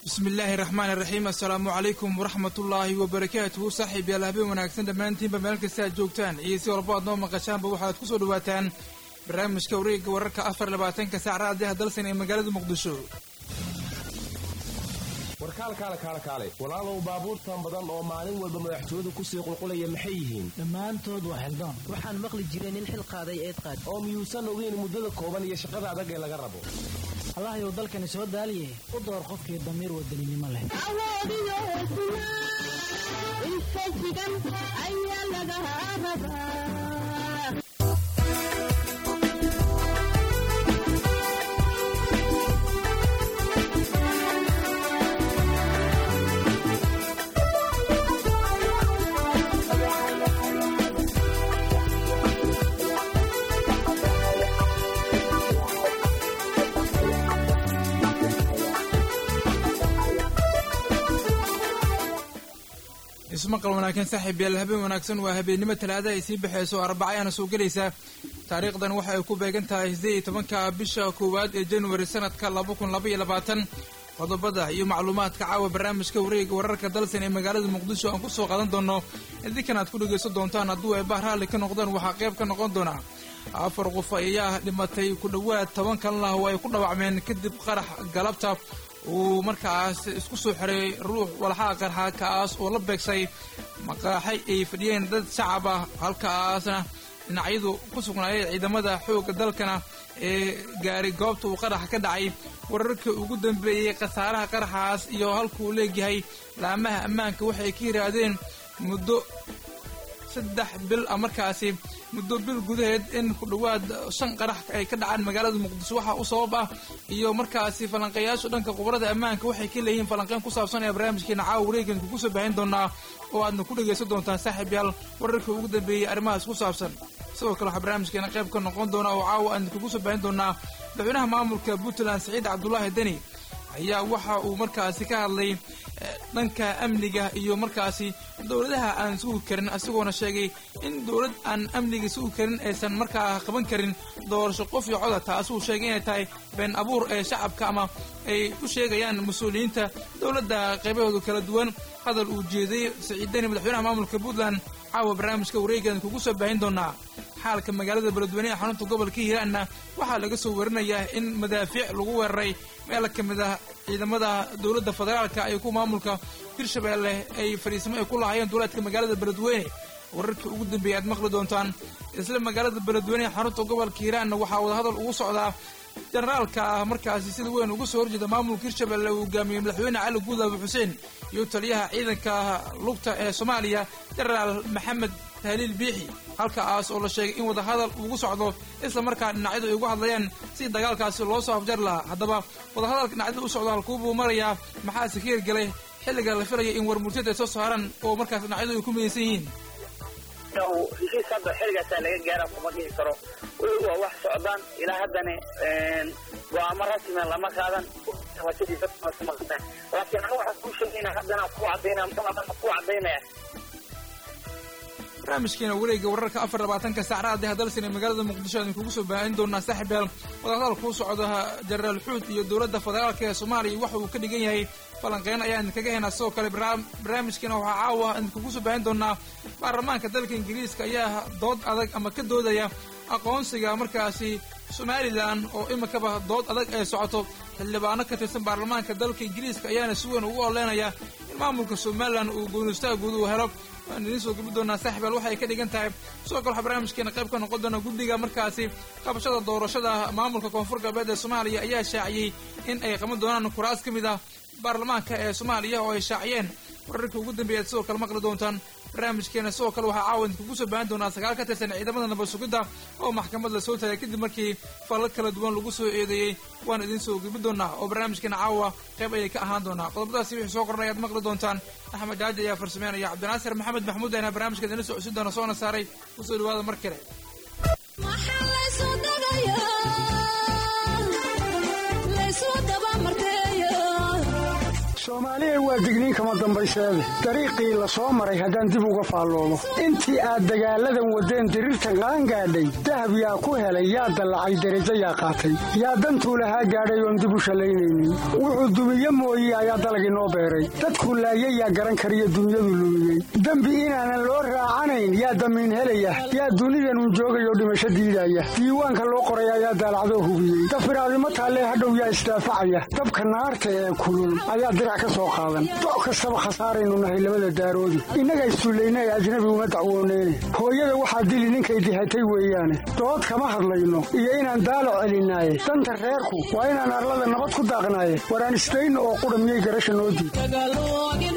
bismi illaahi raxmaan iraxiim assalaamu calaykum waraxmatullaahi wabarakaatuhu saaxiib yaal habeen wanaagsan dhammaantiinba meel kasta aad joogtaan iyo si walbo aad noo maqashaanba waxaad ku soo dhawaataan barnaamijka wareegga wararka afar labaatanka saac raadiyaha dalsan ee magaalada muqdisho warkaalkaale kaale kaale walaalow baabuurtan badan oo maalin walba madaxtooyadu kusii qulqulaya maxay yihiin dhammaantood waa xildaan waxaan maqli jiray nin xil qaaday eed qaad oo miyuusan ogeyn muddada kooban iyo shaqada adag ee laga rabo allahayow dalkani soo daaliye u door qofkii damiir wadaninimo leh ismaqal wanaagsan saaxiib yaal habeen wanaagsan waa habeennimo talaada ay sii baxayso arbacayaana soo gelaysaa taariikhdan waxa ay ku beegan tahay siddeed iyo tobanka bisha koowaad ee januari sanadka laba kun laba iyo labaatan qodobada iyo macluumaadka caawa barnaamijka wareega wararka dalsan ee magaalada muqdisho aan ku soo qaadan doono idinkan aad ku dhegaysan doontaan hadduu ay baar raalli ka noqdaan waxaa qayb ka noqon doona afar qof ayaa dhimatay ku dhowaad toban kalena oo ay ku dhawacmeen kadib qarax galabta uu markaas isku soo xiray ruux walxaa qarxa kaas oo la beegsay maqaaxay ay fadhiyeen dad shacab ah halkaasna dhinacyadu ku sugnaayeen ciidamada xoogga dalkana ee gaaray goobta uu qaraxa ka dhacay wararka ugu dambeeyey khasaaraha qaraxaas iyo halkuu leegyahay laamaha ammaanka waxay ka yidhaahdeen muddo saddex bil ah markaasi muddo bil gudaheed in ku dhowaad shan qarax ay ka dhacaan magaalada muqdisho waxaa u sabab ah iyo markaasi falanqeeyaashu dhanka khubarada ammaanka waxay ka leeyihiin falanqeyn ku saabsan ee barnaamijkeena caawa wareegan kugu soo baahin doonaa oo aadna ku dhegaysan doontaan saaxiib yaal wararkii ugu dambeeyey arrimahaas ku saabsan sidoo kale waxaa barnaamijkeena qayb ka noqon doona oo caawa aadna kugu soo baahin doonaa madaxweynaha maamulka puntland saciid cabdulaahi deni ayaa waxa uu markaasi ka hadlay dhanka amniga iyo markaasi dowladaha aan sugi karin isagoona sheegay in dowlad aan amniga sugi karin aysan markaa qaban karin doorasho qof iyo coda taasuu sheegay inay tahay been abuur ee shacabka ama ay u sheegayaan mas-uuliyiinta dowladda qaybahooda kala duwan hadal uu jeeday saciid deni madaxweynaha maamulka puntland caawa barnaamijka wareegan kugu soo baahin doonaa xaalka magaalada beledweyne ee xarunta gobolka hiiraanna waxaa laga soo warinayaa in madaafiic lagu weeraray meel ka mid ah ciidamada dowladda federaalka iyo kuwa maamulka hirshabeelle ay fadhiisamo ay ku lahaayeen duulaadka magaalada beledweyne wararkii ugu dambeeyay aad maqli doontaan isla magaalada beledweyne ee xarunta gobolka hiiraanna waxaa wadahadal ugu socdaa generaalka ah markaasi sida weyn uga soo horjeeda maamulka hirshabeelle uu hogaamiyey madaxweyne cali guudaabe xuseen iyo taliyaha ciidanka lugta ee soomaaliya genaraal maxamed tahliil biixi halkaas oo la sheegay in wadahadal ugu socdo isla markaa dhinacyadu ay ugu hadlayaan si dagaalkaasi loo soo afjar lahaa haddaba wadahadalka dhinacyada u socdo halkuubuu marayaa maxaase ka hirgelay xilliga la filaya in warmurtiyad ay soo saaran oo markaas dhinacyadu ay ku midaysan yihiin heshiis hadda xilligaasaa laga gaara kuma dhihi karo weli waa wax socdaan ilaa haddana go-aamo rasmian lama qaadan laakiin anu waxaan kuu sheegayna haddana ku cadaynaya ku cadaynaya barnaamijkeena wareegga wararka afar labaatanka saac raadiha dalsan ee magaalada muqdisho aan kugu soo baahin doonaa saaxiib yaal wadahadal kuu socda jenaraal xuud iyo dowladda federaalka ee soomaaliya waxa uu ka dhigan yahay falanqeyn ayaa idinkaga haynaa sidoo kale barnaamijkeena waxaa caawa idinkugu soo baahin doonaa baarlamaanka dalka ingiriiska ayaa dood adag ama ka doodaya aqoonsiga markaasi somalilan oo iminkaba dood adag ay socoto xildhibaano ka tirsan baarlamaanka dalka ingiriiska ayaana si weyn ugu oleynaya in maamulka somalilan uu goonistaagooda uu helo waan idiin soo gabi doonaa saaxibaal waxay ka dhigan tahay sidoo kale waxaa barnaamijkeena qayb ka noqon doona guddiga markaasi qabashada doorashada maamulka koonfur galbeed ee soomaaliya ayaa shaaciyey in ay qaban doonaan kuraas ka mid ah baarlamaanka ee soomaaliya oo ay shaaciyeen wararkii ugu dambeeyaad sidoo kale maqli doontaan barnaamijkeena sidoo kale waxaa caawa idinkugu soo baahan doonaa sagaal ka tirsan ciidamada nabad sugidda oo maxkamad la soo taagay kadib markii falal kala duwan lagu soo eedeeyey waan idiin soo gabi doonaa oo barnaamijkeena caawa qayb ayay ka ahaan doonaa qodobadaasi wixii soo qornay aad maqli doontaan axmed jaaji ayaa farsameynaya cabdinaasir maxamed maxmuud ayna barnaamijka idinla socodsiin doona soona saaray kusoo dhawaada mar kale soomaaliya waa digniin kama dambayseede dariiqii la soo maray haddaan dib uga faalloobo intii aad dagaalladan waddeen diriirta qaan gaadhay dahab yaa ku helay yaa dallacay derajo yaa qaatay yaa dantuu lahaa gaadhay oon dib u shallaynaynin wuxuu dumiye mooye ayaa dalagii noo beeray dadku laayay yaa garan kariyo dunyadu lumiyey dembi inaanan loo raacanayn yaa damiin helaya yaa dunidanun joogayoo dhimasho diidaya diiwaanka loo qoray ayaa daalacdoo hubiyey dafiraadimo taallee hadhow yaa isdaafacaya dabka naarta ee kulul ayaa dirac ka soo qaadan doc kastaba khasaaraynu nahay labada daaroodi innaga issullayna ee ajnabi uma dacwooneyne hooyada waxaa dili ninkay dihatay weeyaane dood kama hadlayno iyo inaan daalac celinaaye danta reerku waa inaan arlada nabad ku daaqnaaye waraan isdayno oo qudha miyay garasha noo diid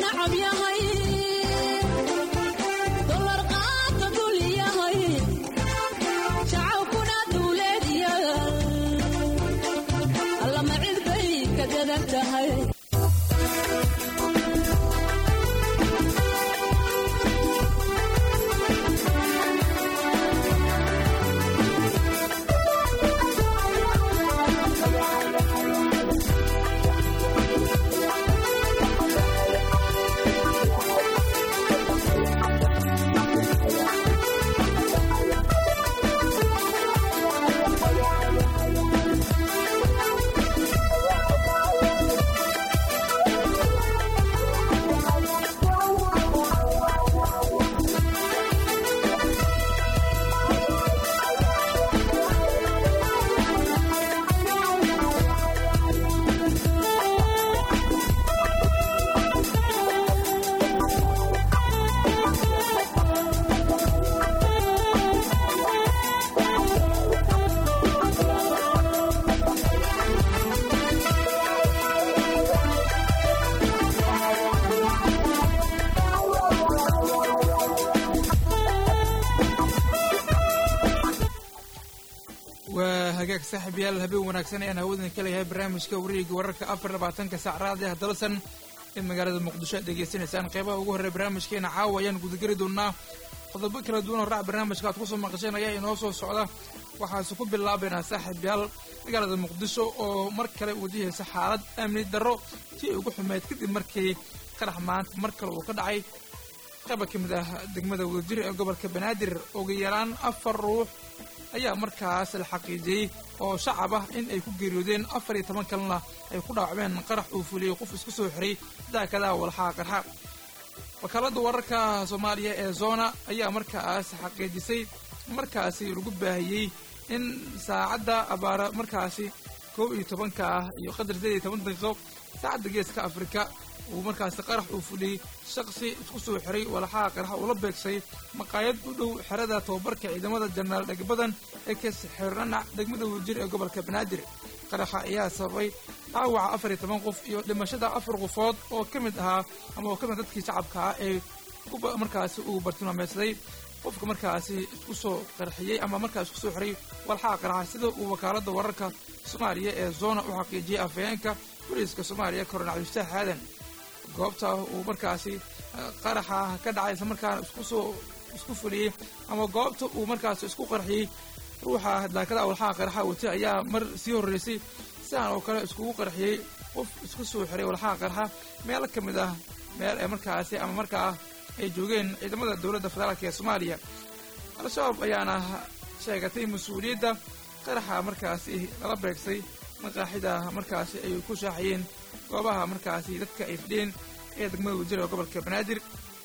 waa hagaag saaxiib yaal habeen wanaagsan ayaan hawadan ka leeyahay barnaamijka wareega wararka afar labaatanka saac raadiah dalsan ee magaalada muqdisho aad degeysanaysaan qeybaha ugu horreya barnaamijkeena caawa ayaan gudageli doonaa qodobo kala duwan oo raac barnaamijka aad kusoo maqasheen ayaa inoo soo socda waxaase ku bilaabaynaa saaxiib yaal magaalada muqdisho oo mar kale wajahaysa xaalad amni darro si ay ugu xumeyd kadib markii qarax maanta mar kale uu ka dhacay qayba ka mid ah degmada wadajir ee gobolka banaadir ugu yaraan afar ruux ayaa markaas la xaqiijiyey oo shacab ah in ay ku geeriyoodeen afar iyo toban kalena ay ku dhaawacmeen qarax uu fuliyey qof isku soo xiray daakadaha walxaha qarxa wakaaladda wararka soomaaliya ee zona ayaa markaas xaqiijisay markaasi lagu baahiyey in saacadda abaara markaasi koob iyo tobanka ah iyo qadar sideed iyo toban daqiiqo saacadda geeska afrika uu markaasi qarax uu fuliyey shaqsi isku soo xiray walxaha qarxa uu la beegsay maqaayad u dhow xerada tababarka ciidamada jenaraal dhegbadan ee ka xiranac degmada wadajir ee gobolka banaadir qaraxa ayaa sababay dhaawaca afar iyo toban qof iyo dhimashada afar qofood oo ka mid ahaa ama oo ka mid dadkii shacabka ah ee markaasi uu bartilmaameedsaday qofka markaasi isku soo qarxiyey ama markaas isku soo xiray walxaha qarxa sida uu wakaaladda wararka soomaaliya ee zona u xaqiijiyey afhayeenka boliiska soomaaliya koronel cabdifataax aadan goobta uu markaasi qaraxa ka dhacay isla markaana isku soo isku fuliyey ama goobta uu markaasi isku qarxiyey ruuxa daakada walxaha qarxa watay ayaa mar sii horreysay sidaan oo kale iskugu qarxiyey qof isku soo xiray walxaha qarxa meelo ka mid ah meel ee markaasi ama markaa ay joogeen ciidamada dowladda federaalk ee soomaaliya al-shabaab ayaana sheegatay mas-uuliyadda qaraxa markaasi lala beegsay maqaaxida markaasi ay ku shaaxiyeen goobaha markaasi dadka ay fidheen ee degmada wadajir ee gobolka banaadir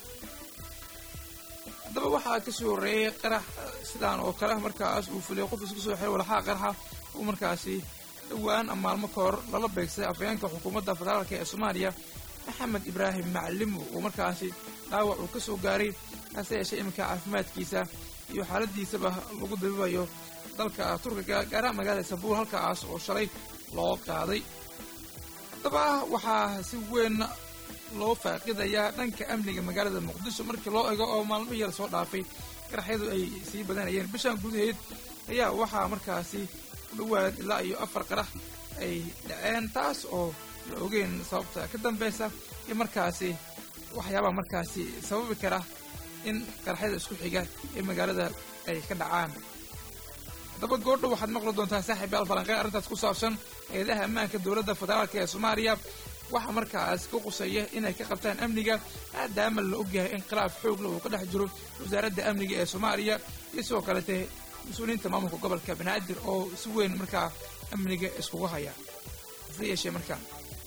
haddaba waxaa ka soo horreeyey qarax sidaan oo kale markaas uu fuliyay qof isku soo xiray walxaha qaraxa uu markaasi dhowaan maalmo ka hor lala beegsaday afhayeenka xukuumadda federaalk ee soomaaliya maxamed ibraahim macalimo uu markaasi dhaawac uu ka soo gaaray hase yeeshee iminka caafimaadkiisa iyo xaaladiisaba lagu dabibayo dalka turkiga gaaraha magaalada istanbul halkaas oo shalay loo qaaday haddaba waxaa si weyn loo faaqidayaa dhanka amniga magaalada muqdisho markii loo ego oo maalmihii la soo dhaafay qaraxyadu ay sii badanayeen bishan gudaheed ayaa waxaa markaasi ku dhowaad ilaa iyo afar qarax ay dhaceen taas oo la ogeyn sababta ka dambeysa iyo markaasi waxyaabaha markaasi sababi kara in qaraxyada isku xiga ee magaalada ay ka dhacaan haddaba goordho waxaad maqli doontaa saaxiib yaal falanqeyn arrintaas ku saabsan eedaha ammaanka dowladda federaalk ee soomaaliya waxaa markaas ka qusaya inay ka qabtaan amniga maadaama la ogyahay in khilaaf xoogla uu ka dhex jiro wasaaradda amniga ee soomaaliya iyo sidoo kalete mas-uuliyiinta maamulka gobolka banaadir oo si weyn markaa amniga iskugu haya hase yeeshee markaa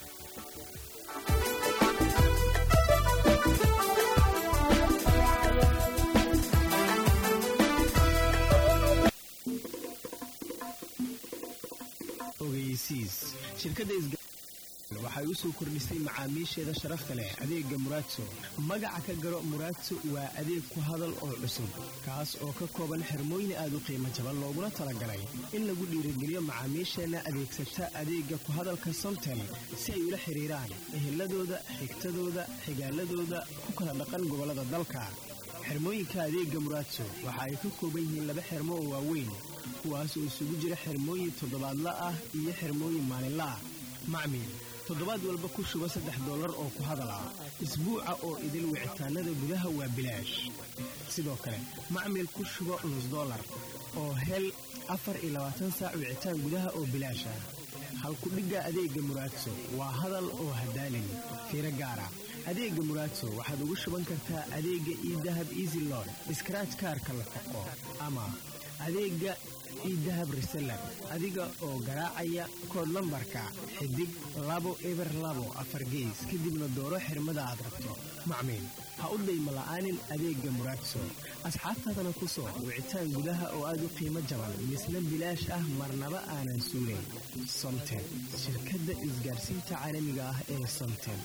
ogeysiis shirkadda waxay u soo kordhisay macaamiisheeda sharafta leh adeegga muraadso magaca ka garo muraadso waa adeeg ku hadal oo cusub kaas oo ka kooban xirmooyin aad u qiimo jaban looguna talagalay in lagu dhiirigeliyo macaamiisheenna adeegsata adeegga ku hadalka somtel si ay ula xidhiiraan eheladooda xigtadooda xigaaladooda ku kala dhaqan gobollada dalka xirmooyinka adeegga muraadso waxa ay ka kooban yihiin laba xirmo oo waaweyn kuwaas oo isugu jira xirmooyin toddobaadla ah iyo xirmooyin maalinla ah macmiil toddobaad walba ku shuba saddex dollar oo ku hadal ah isbuuca oo idil wicitaanada gudaha waa bilaash sidoo kale macmiil ku shubo nus dollar oo hel afar iyo labaatan saac wicitaan gudaha oo bilaash ah halkudhigga adeegga muraadso waa hadal oo hadaalin fiiro gaara adeegga muraadso waxaad ugu shuban kartaa adeegga iidahab easy lod iskraaj kaarka la foqo ama adeegga iidahab reseller adiga oo garaacaya kood lambarka xidig labo eber labo afar gees kadibna dooro xirmada aad rabto macmiil ha u dayma la'aanin adeegga muraadso asxaabtaadana ku soo wicitaan gudaha oo aad u qiimo jaban misna bilaash ah marnaba aanan suulayn somtel shirkadda isgaarsiinta caalamiga ah ee somtel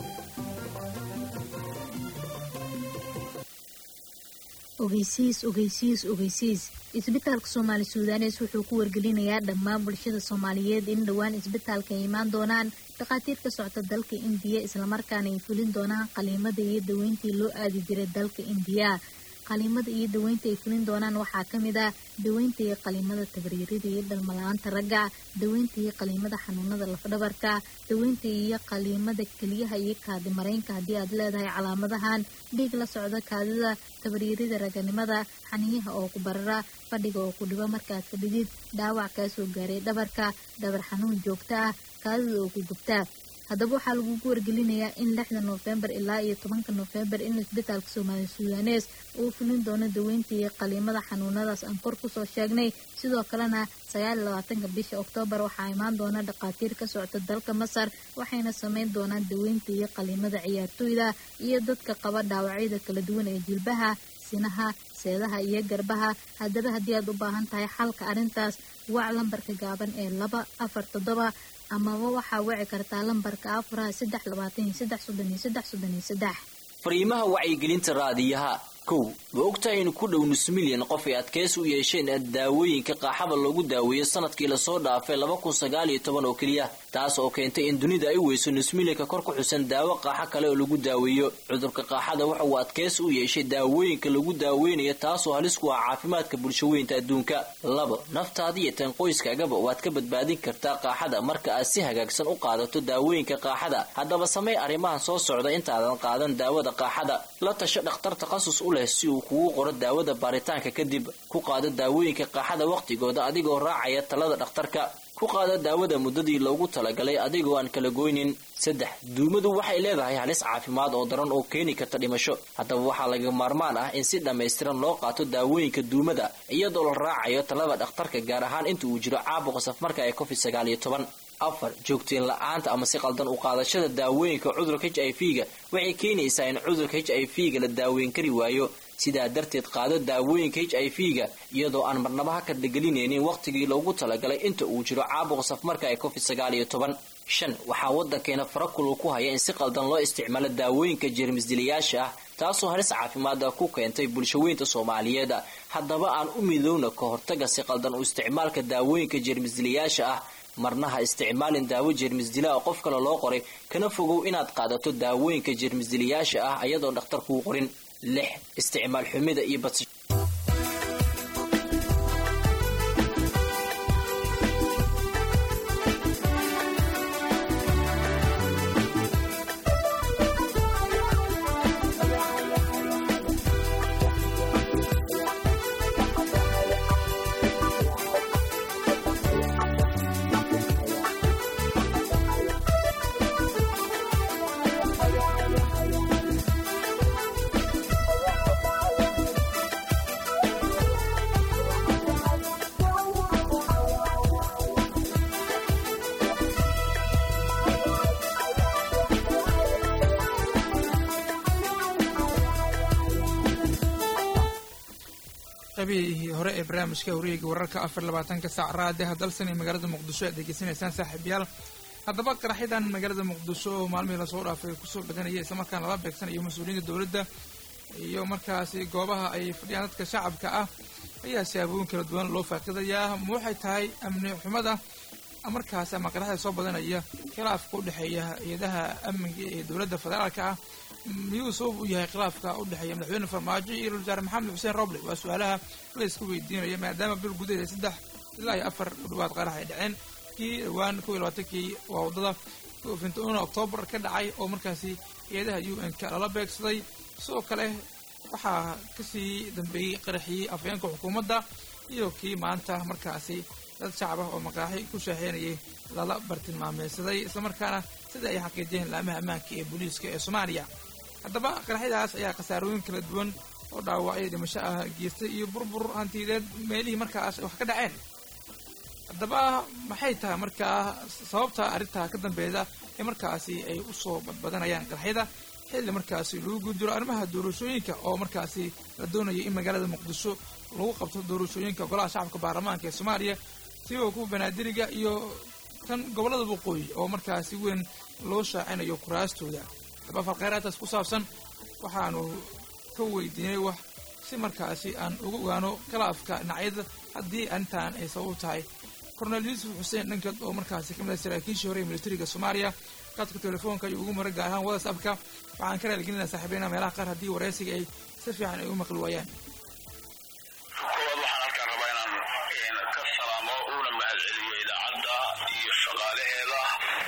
ogeysiis ogeysiis ogeysiis isbitaalka soomaali suudanes wuxuu ku wargelinayaa dhammaan bulshada soomaaliyeed in dhowaan isbitaalka ay imaan doonaan dhakhaatiir ka socta dalka indiya islamarkaana ay fulin doonaan qaliimada iyo daweyntii loo aadi jiray dalka indiya qaliimada iyo daweynta ay fulin doonaan waxaa ka mid ah daweynta iyo qaliimada tabriirida iyo dhalmala-aanta ragga daweynta iyo qaliimada xanuunada lafdhabarka daweynta iyo qaliimada keliyaha iyo kaadi mareynka haddii aad leedahay calaamadahan dhiig la socda kaadida tabriirida raganimada xaniyaha oo ku barara fadhiga oo ku dhibo markaad fadhidid dhaawac kaa soo gaaray dhabarka dhabar xanuun joogto ah kaadida oo ku gubtaa haddaba waxaa lagugu wargelinayaa in lixda noofembar ilaa iyo tobanka noofembar in isbitaalka soomaali suudanes uu fulin doono daweynta iyo qaliimada xanuunadaas aan kor kusoo sheegnay sidoo kalena sagaal iyo labaatanka bisha oktoobar waxaa imaan doona dhakhaatiir ka socta dalka masar waxayna sameyn doonaan daweynta iyo qaliimada ciyaartooyda iyo dadka qaba dhaawacyada kala duwan ee jilbaha sinaha seedaha iyo garbaha haddaba haddii aad u baahan tahay xalka arrintaas wac lambarka gaaban ee laba afar toddoba amaba waxaa wici kartaa lambarka afaraha saddex labaatan iyo saddex soddon iyo saddex soddon iyo saddex fariimaha wacyigelinta raadiyaha kow ma ogtahay in ku dhow nus milyan qof ay adkaysi u yeesheen daawooyinka qaaxada loogu daaweeyo sanadkii lasoo dhaafay laba kun sagaal iyo toban oo keliya taas oo keentay in dunida ay weyso nus milyanka kor ku xusan daawo qaaxo kale oo lagu daaweeyo cudurka qaaxada waxa uu adkaysi u yeeshay daawooyinka lagu daaweynayo taasoo halis ku ah caafimaadka bulshaweynta adduunka labo naftaada iyo tan qoyskaagaba waad ka badbaadin kartaa qaaxada marka aad si hagaagsan u qaadato daawooyinka qaaxada haddaba samey arrimahan soo socda intaadan qaadan daawada qaaxada la tasho dhakhtar takhasus u leh si uu kugu qoro daawada baaritaanka kadib ku qaado daawooyinka qaaxada wakhtigooda adigoo raacaya talada dhakhtarka ku qaada daawada muddadii loogu talagalay adigoo aan kala goynin saddex duumadu waxay leedahay halis caafimaad oo daran oo keeni karta dhimasho haddaba waxaa laga maarmaan ah in si dhammaystiran loo qaato daawooyinka duumada iyadoo la raacayo talada dhakhtarka gaar ahaan inta uu jiro caabuqa safmarka ee covid sagaal iyo toban afar joogtiin la-aanta ama si qaldan u qaadashada daawooyinka cudurka h i v ga waxay keenaysaa in cudurka h i v ga la daaweyn kari waayo sidaa darteed qaado daawooyinka h i v ga iyadoo aan marnaba ha kadlagelinaynin wakhtigii loogu talagalay inta uu jiro caabuqa safmarka ee covid sagaal iyo toban shan waxaa waddankeena farakulu ku haya in si qaldan loo isticmaalo daawooyinka jeermisdilayaasha ah taasoo halis caafimaada ku keentay bulshaweynta soomaaliyeed haddaba aan u midowna ka hortaga si qaldan u isticmaalka daawooyinka jeermisdilayaasha ah marna ha isticmaalin daawo jeermisdila oo qof kale loo qoray kana fogow inaad qaadato daawooyinka jeermisdilayaasha ah ayadoon dhakhtar kuu qorin lix isticmaal xumida iyo bad qaybihii hore ee barnaamijka wareega wararka afar labaatanka saac raadiha dalsan ee magaalada muqdisho aad degeysanaysaan saaxiibayaal haddaba qaraxyadan magaalada muqdisho oo maalmihii lasoo dhaafay kusoo badanaya islamarkaana lala beegsanayo mas-uuliyiinta dowladda iyo markaasi goobaha ay fadhiyaan dadka shacabka ah ayaa siyaabooyin kala duwan loo faaqidayaa ma waxay tahay amni xumada markaasi ama qaraxda soo badanaya khilaafka u dhexeeya hay-adaha amniga ee dowladda federaalka ah miyuu sabab u yahay khilaafka u dhexeeya madaxweyne farmaajo iyo ra-isul wasaare maxamed xuseen roble waa su-aalaha la isku weydiinaya maadaama bil gudaheeda saddex ilaa iyo afar u dhawaad qarax ay dhaceen kii dhawaan kow iyo labaatankii waa waddada fintoona oktoobar ka dhacay oo markaasi hay-adaha u n k lala beegsaday sidoo kale waxaa kasii dambeeyey qaraxii afhayeenka xukuumadda iyo kii maanta markaasi dad shacab ah oo maqaaxi ku shaaxeynayay lala bartilmaameysaday islamarkaana sida ay xaqiijiyeen laamaha ammaanka ee booliiska ee soomaaliya haddaba qaraxyadaas ayaa khasaarooyin kala duwan oo dhaawacyo dhimasho ah geystay iyo burbur hantideed meelihii markaas wax ka dhaceen haddaba maxay tahay markaa sababta arrintaa ka dambeeda ee markaasi ay usoo badbadanayaan qaraxyada xilli markaasi lagu guudjiro arrimaha doorashooyinka oo markaasi la doonaya in magaalada muqdisho lagu qabto doorashooyinka golaha shacabka baarlamaanka ee soomaaliya sioo kuwa banaadiriga iyo kan gobollada waqooyi oo markaasi weyn loo shaacinayo kuraastooda haddaba falkheyraadtaas ku saabsan waxaanu ka weydiinay wax si markaasi aan uga ogaano khilaafka dhinacyada haddii arrintan ay sabab tahay kornel yuusuf xuseen dhankad oo markaasi ka mid ah saraakiishii hore ee militariga soomaaliya qaadka telefoonka iyo ugu mara gaar ahaan whatsappka waxaan ka raaligelinaa saaxiibeynaa meelaha qaar haddii wareysiga ay si fiican ay u maqli waayaan koowaad waxaan halkaan rabaa inaan ka salaamo una mahadceliyo idaacadda iyo shaqaalaheeda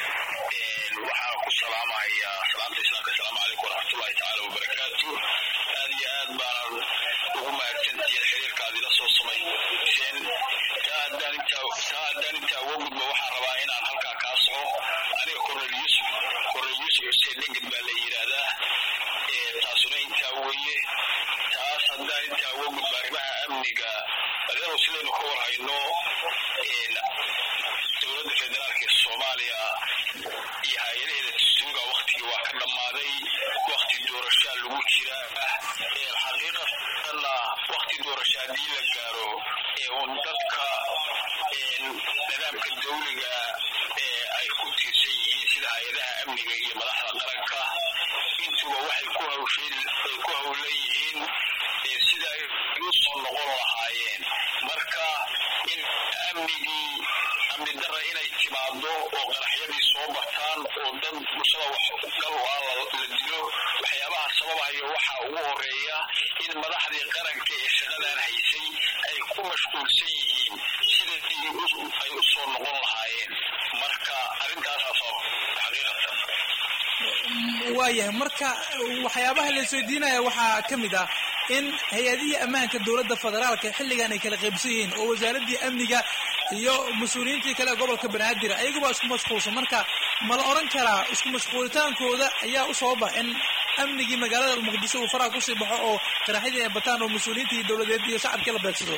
waxaan ku salaamahayaa salaanta islaamka asalaamu calaykum waraxmatullahi tacaala wabarakaatu aad iyo aad baanan ugu mahadsantihiin xiriirka aad ila soo samayseen taa haddaan intaa taa haddaan intaa uga gudbo waxaan rabaa inaan halkaa kaa soco aniga kornel yuusuf kornel yuusuf xuseen dhenged baa la yidhaahdaa taasuna intaa weeye taas haddaan intaa uga gudbo arrimaha amniga adeeru sidaynu ka warhayno dowladda federaalka ee soomaaliya iyo hay-adaheeda dastuuriga waktigii waa ka dhammaaday wakti doorashaa lagu jira xaqiiqatanna wakti doorasha haddii la gaaro un dadka nidaamka dawliga ee ay ku tiirsan yihiin sida hay-adaha amniga iyo madaxda qaranka intuba waxay ku hawsheen ay ku hawlan yihiin sida ay u soo noqon lahaayeen marka in amnigii amni darra inay timaado oo qaraxyadii soo bataan oo dad bulshada wax gal u ah la dilo waxyaabaha sababahayo waxaa ugu horeeya in madaxdii qaranka ee shaqadan haysay ay ku mashquulsan yihiin sidii ay u soo noqon lahaayeen marka arrintaasaa sabab xaqiiqatan waayahay marka waxyaabaha la isweydiinaya waxaa ka mid ah in hay-adihii ammaanka dowladda federaalka xilligan ay kala qaybsan yihiin oo wasaaraddii amniga iyo mas-uuliyiintii kale ee gobolka banaadir ayaguba isku mashquulsan marka ma la odhan karaa isku mashquulitaankooda ayaa u sababa in amnigii magaalada muqdisho uu faraha kusii baxo oo qaraxyadii ay bataan oo mas-uuliyiintii dowladeed iyo shacabkii la beegsado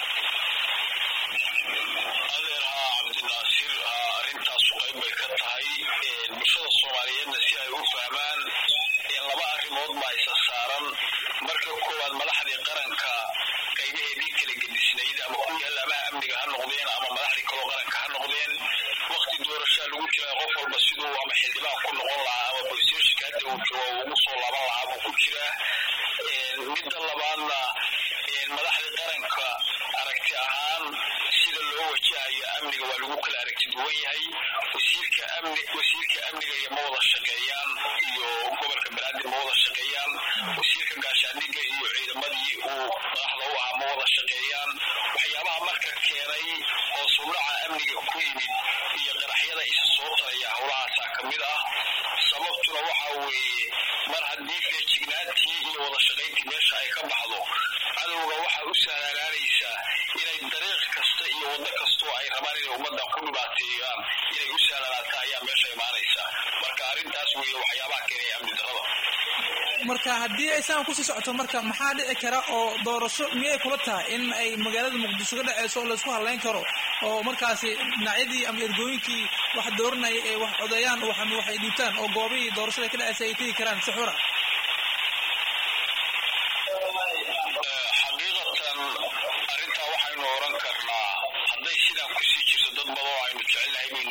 adeer haa cabdinaasir haa arrintaasu qayb bay ka tahay bulshada soomaaliyeedna si ay u fahmaan laba arrimood baa isa saaran marka koowaad madaxdii qaranka qaybaheedii kala gedisnayd ama kuwii halaamaha amniga ha noqdeen ama madaxdii kaloo qaranka ha noqdeen wakti doorashaa lagu jira qof walba siduu ama xildhibaan ku noqon lahaa ama boolisteeshika hadda uu joogo uu ugu soo laaban lahaa buu ku jiraa midda labaadna madaxdii qaranka aragti ahaan sida loo wajahayo amniga waa lagu kala aragti duwan yahay wasiirka amni wasiirka amniga iyo ma wada shaqeeyaan iyo gobolka banaadir ma wada shaqeeyaan wasiirka gaashaandhigga iyo ciidamadii uu madaxda u ahaa ma wada shaqeeyaan waxyaabaha marka keenay oo sudhaca amniga ku yimid iyo qaraxyada isa soo taraya howlahaasaa ka mid ah sababtuna waxa weeye mar haddii feejignaantii iyo wada shaqayntii meesha ay ka baxdo cadowga waxaa u sahlanaanaysaa inay dariiq kasta iyo waddo kastoo ay rabaan inay ummaddan ku dhibaateeyaan inay u sahlanaataa ayaa meesha imaanaysa marka arrintaas weeye waxyaabaha keenaya amni darrada marka haddii ay saan kusii socoto marka maxaa dhici kara oo doorasho miyay kula tahay in ay magaalada muqdisho ka dhaceyso oo laysku hadleyn karo oo markaasi dhinacyadii ama ergooyinkii wax dooranaya ay wax codeeyaan waxay dhiibtaan oo goobihii doorashada ka dhaceysa ay tegi karaan si xura xaqiiqatan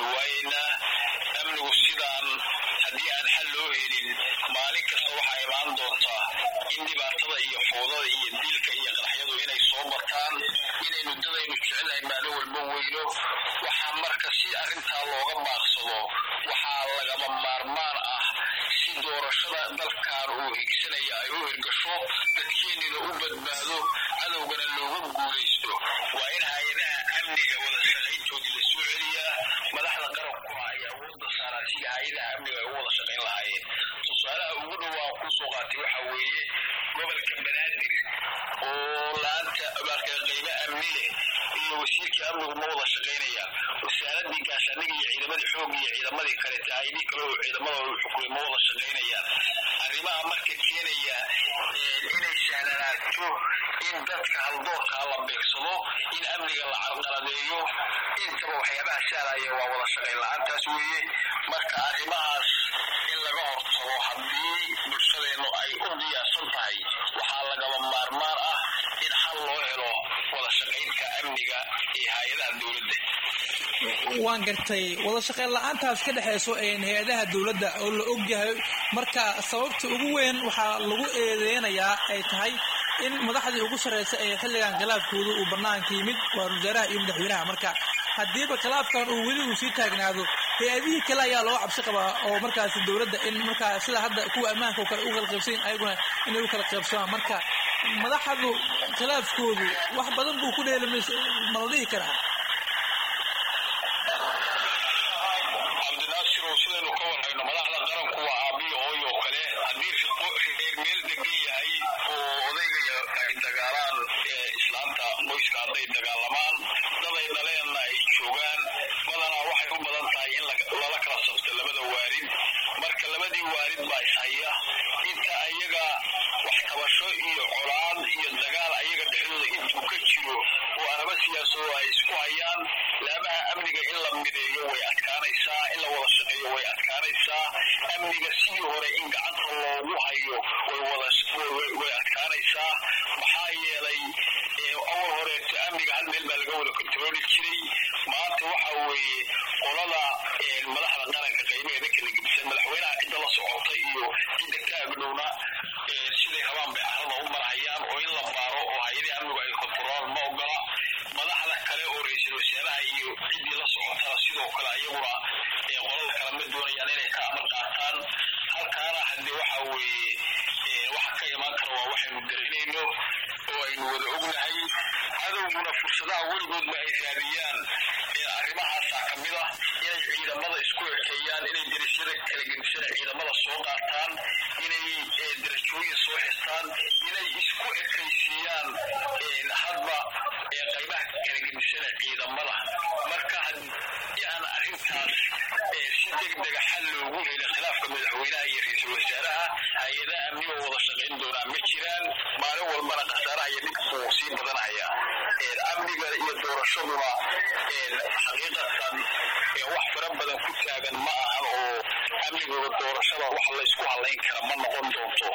waynu waayaynaa amnigu sidaan haddii aan xal loo helin maalin kasta waxaa imaan doontaa in dhibaatada iyo fowdada iyo dilka iyo qaraxyadu inay soo bataan inaynu dadaynu jecelnahay maalin walba weyno waxaa marka si arrintaa looga baaqsado waxaa lagama maarmaan ah si doorashada dalkan uu higsanaya ay u hirgasho dadkeennina u badbaado cadowgana looga guulaysto waa in hay-adaha amniga wada shaqayntoodii la soo celiyaa madaxda qarabkuna ay awoodda saaraan sidii hay-adaha amniga ay u wada shaqayn lahaayeen tusaalaha ugu dhowaan kusoo qaatay waxaa weeye gobolka banaadir oo laanta marka qaybo amni leh iyo wasiirka amnigu ma wada shaqaynayaan wasaaradii gaashaaniga iyo ciidamadii xoogga iyo ciidamadii kale taayidii kale oo ciidamada uu xukumay ma wada shaqaynayaan arrimaha marka keenaya inay sahlanaato in dadka haldoorkaa la beegsado in amniga la carqaladeeyo intaba waxyaabaha sahlaya waa wada shaqayn la-aantaas weeye marka arrimahaas in laga hortago haddii bulshadeennu ay u diyaarsan tahay waxaa lagaba maarmaan ah in xal loo helo wada shaqaynta amniga iyo hay-adaha dowladda waan gartay wada shaqayn la-aantaas ka dhexeyso hay-adaha dowladda oo la ogyahay marka sababta ugu weyn waxaa lagu eedeynayaa ay tahay in madaxdii ugu sarreysa ee xilligan khilaafkooda uu bannaanka yimid waa wasaaraha iyo madaxweynaha marka haddiiba khilaafkan uu weli uu sii taagnaado hay-adihii kale ayaa loo cabsi qabaa oo markaasi dowladda in markaa sida hadda kuwa ammaanka oo kale u kala qaybsayin ayaguna inay u kala qaybsamaan marka madaxdu khilaafkoodu wax badan buu ku dheelimays ma la dhihi karaa cabdinaasirow sidaynu ka warhayno madaxda qaranku waa aabiyo hooyo oo kale haddii reer meel degan yahay oo odayga ay dagaalaan islaanta qoyska hadday dagaalamaan daday dhaleenna ay joogaan badanaa waxay u badan tahay in lala kala sabto labada waarid marka labadii waarid baa ishaya inta ayaga wax tabasho iyo colaad iyo dagaal ayaga dhexdooda intuu ka jiro oo araba siyaasado ay isku hayaan laabaha amniga in la mideeyo way adkaanaysaa in la wada shaqeeyo way adkaanaysaa amniga sidii hore in gacanta loogu hayo way adkaanaysaa maxaa yeelay awal horeeto amniga hal meel baa laga wada kontarooli jiray maanta waxa weeye qolada madaxda qaranka qaybaheeda kala gedisan madaxweynaha cidda la socota iyo cidda ka agdhowna siday rabaan bay carrada u marhayaan oo in la baaro oo hay-adii amnigu ay kontarolaan ma ogola madaxda kale oo ra-iisul wasaaraha iyo ciddii la socotana sidoo kale ayaguna qolada kale ma doonayaan inay ka amar qaataan halkaana haddee waxa weeye waxa ka imaan kara waa waxaynu dareynayno oo aynu wada ognahay cadowguna fursadaha weligoodba ay raadiyaan arrimahaasaa ka mid ah inay ciidamada isku ekeeyaan inay darasyada kala gedisana ciidamada soo qaataan inay darajooyin soo xistaan inay isku ekaysiiyaan hadba qaybaha kala gedisana ciidamada marka haddii aan arrintaas si degdega xal loogu helin khilaafka madaxweynaha iyo ra-iisul wasaaraha hay-adaha amniga wada shaqayn doonaa ma jiraan maalin walbana khasaaraha iyo dhibku sii badanaya amniga iyo doorashaduna xaqiiqatan wax fara badan ku taagan ma ahan oo amnigooda doorashada wax laysku halayn kara ma noqon doonto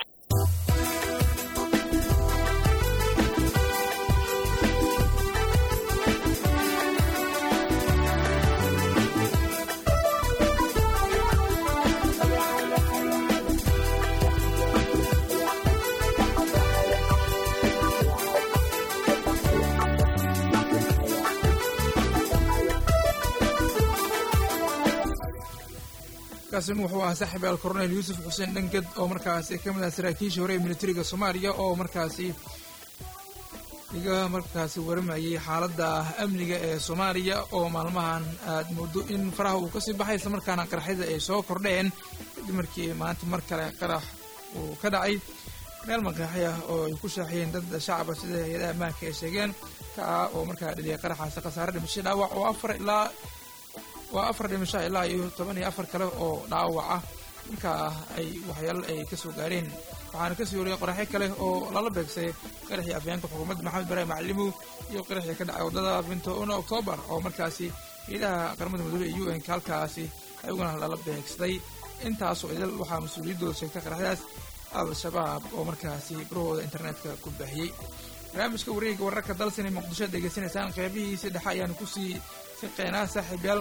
kaasin wuxuu ahaa saaxiib al coronel yuusuf xuseen dhanged oo markaasi ka mid ah saraakiishii hore ee militariga soomaaliya oo markaasi iga markaasi waramayay xaaladda amniga ee soomaaliya oo maalmahan aad moodo in faraha uu kasii baxay isla markaana qaraxyada ay soo kordheen kadib markii maanta mar kale qarax uu ka dhacay meel maqaaxi ah oo ay ku shaaxiyeen dad shacaba sida hay-adaha ammaanka ay sheegeen ka ah oo markaa dhaliyay qaraxaasi khasaare dhimasho dhaawac oo afar ilaa waa afar dhimasho ilaa iyo toban iyo afar kale oo dhaawac ah markaa ay waxyaalo ay kasoo gaareen waxaana kasii wariyay qoraxyo kale oo lala beegsay qaraxii afyeenka xukuumadda maxamed ibraahim macalimow iyo qaraxii ka dhacay waddada bintoona oktoobar oo markaasi ciidaha qaramada midoobe ee u n ka halkaasi ayaguna lala beegsaday intaasoo idil waxaa mas-uuliyaddooda sheegtay qaraxyadaas al-shabaab oo markaasi barahooda internetka ku baahiyey barnaamijka wareega wararka dalsani muqdisho degeysanaysaan qeybihiisi dhexe ayaanu kusii siqeynaa saaxiibyaal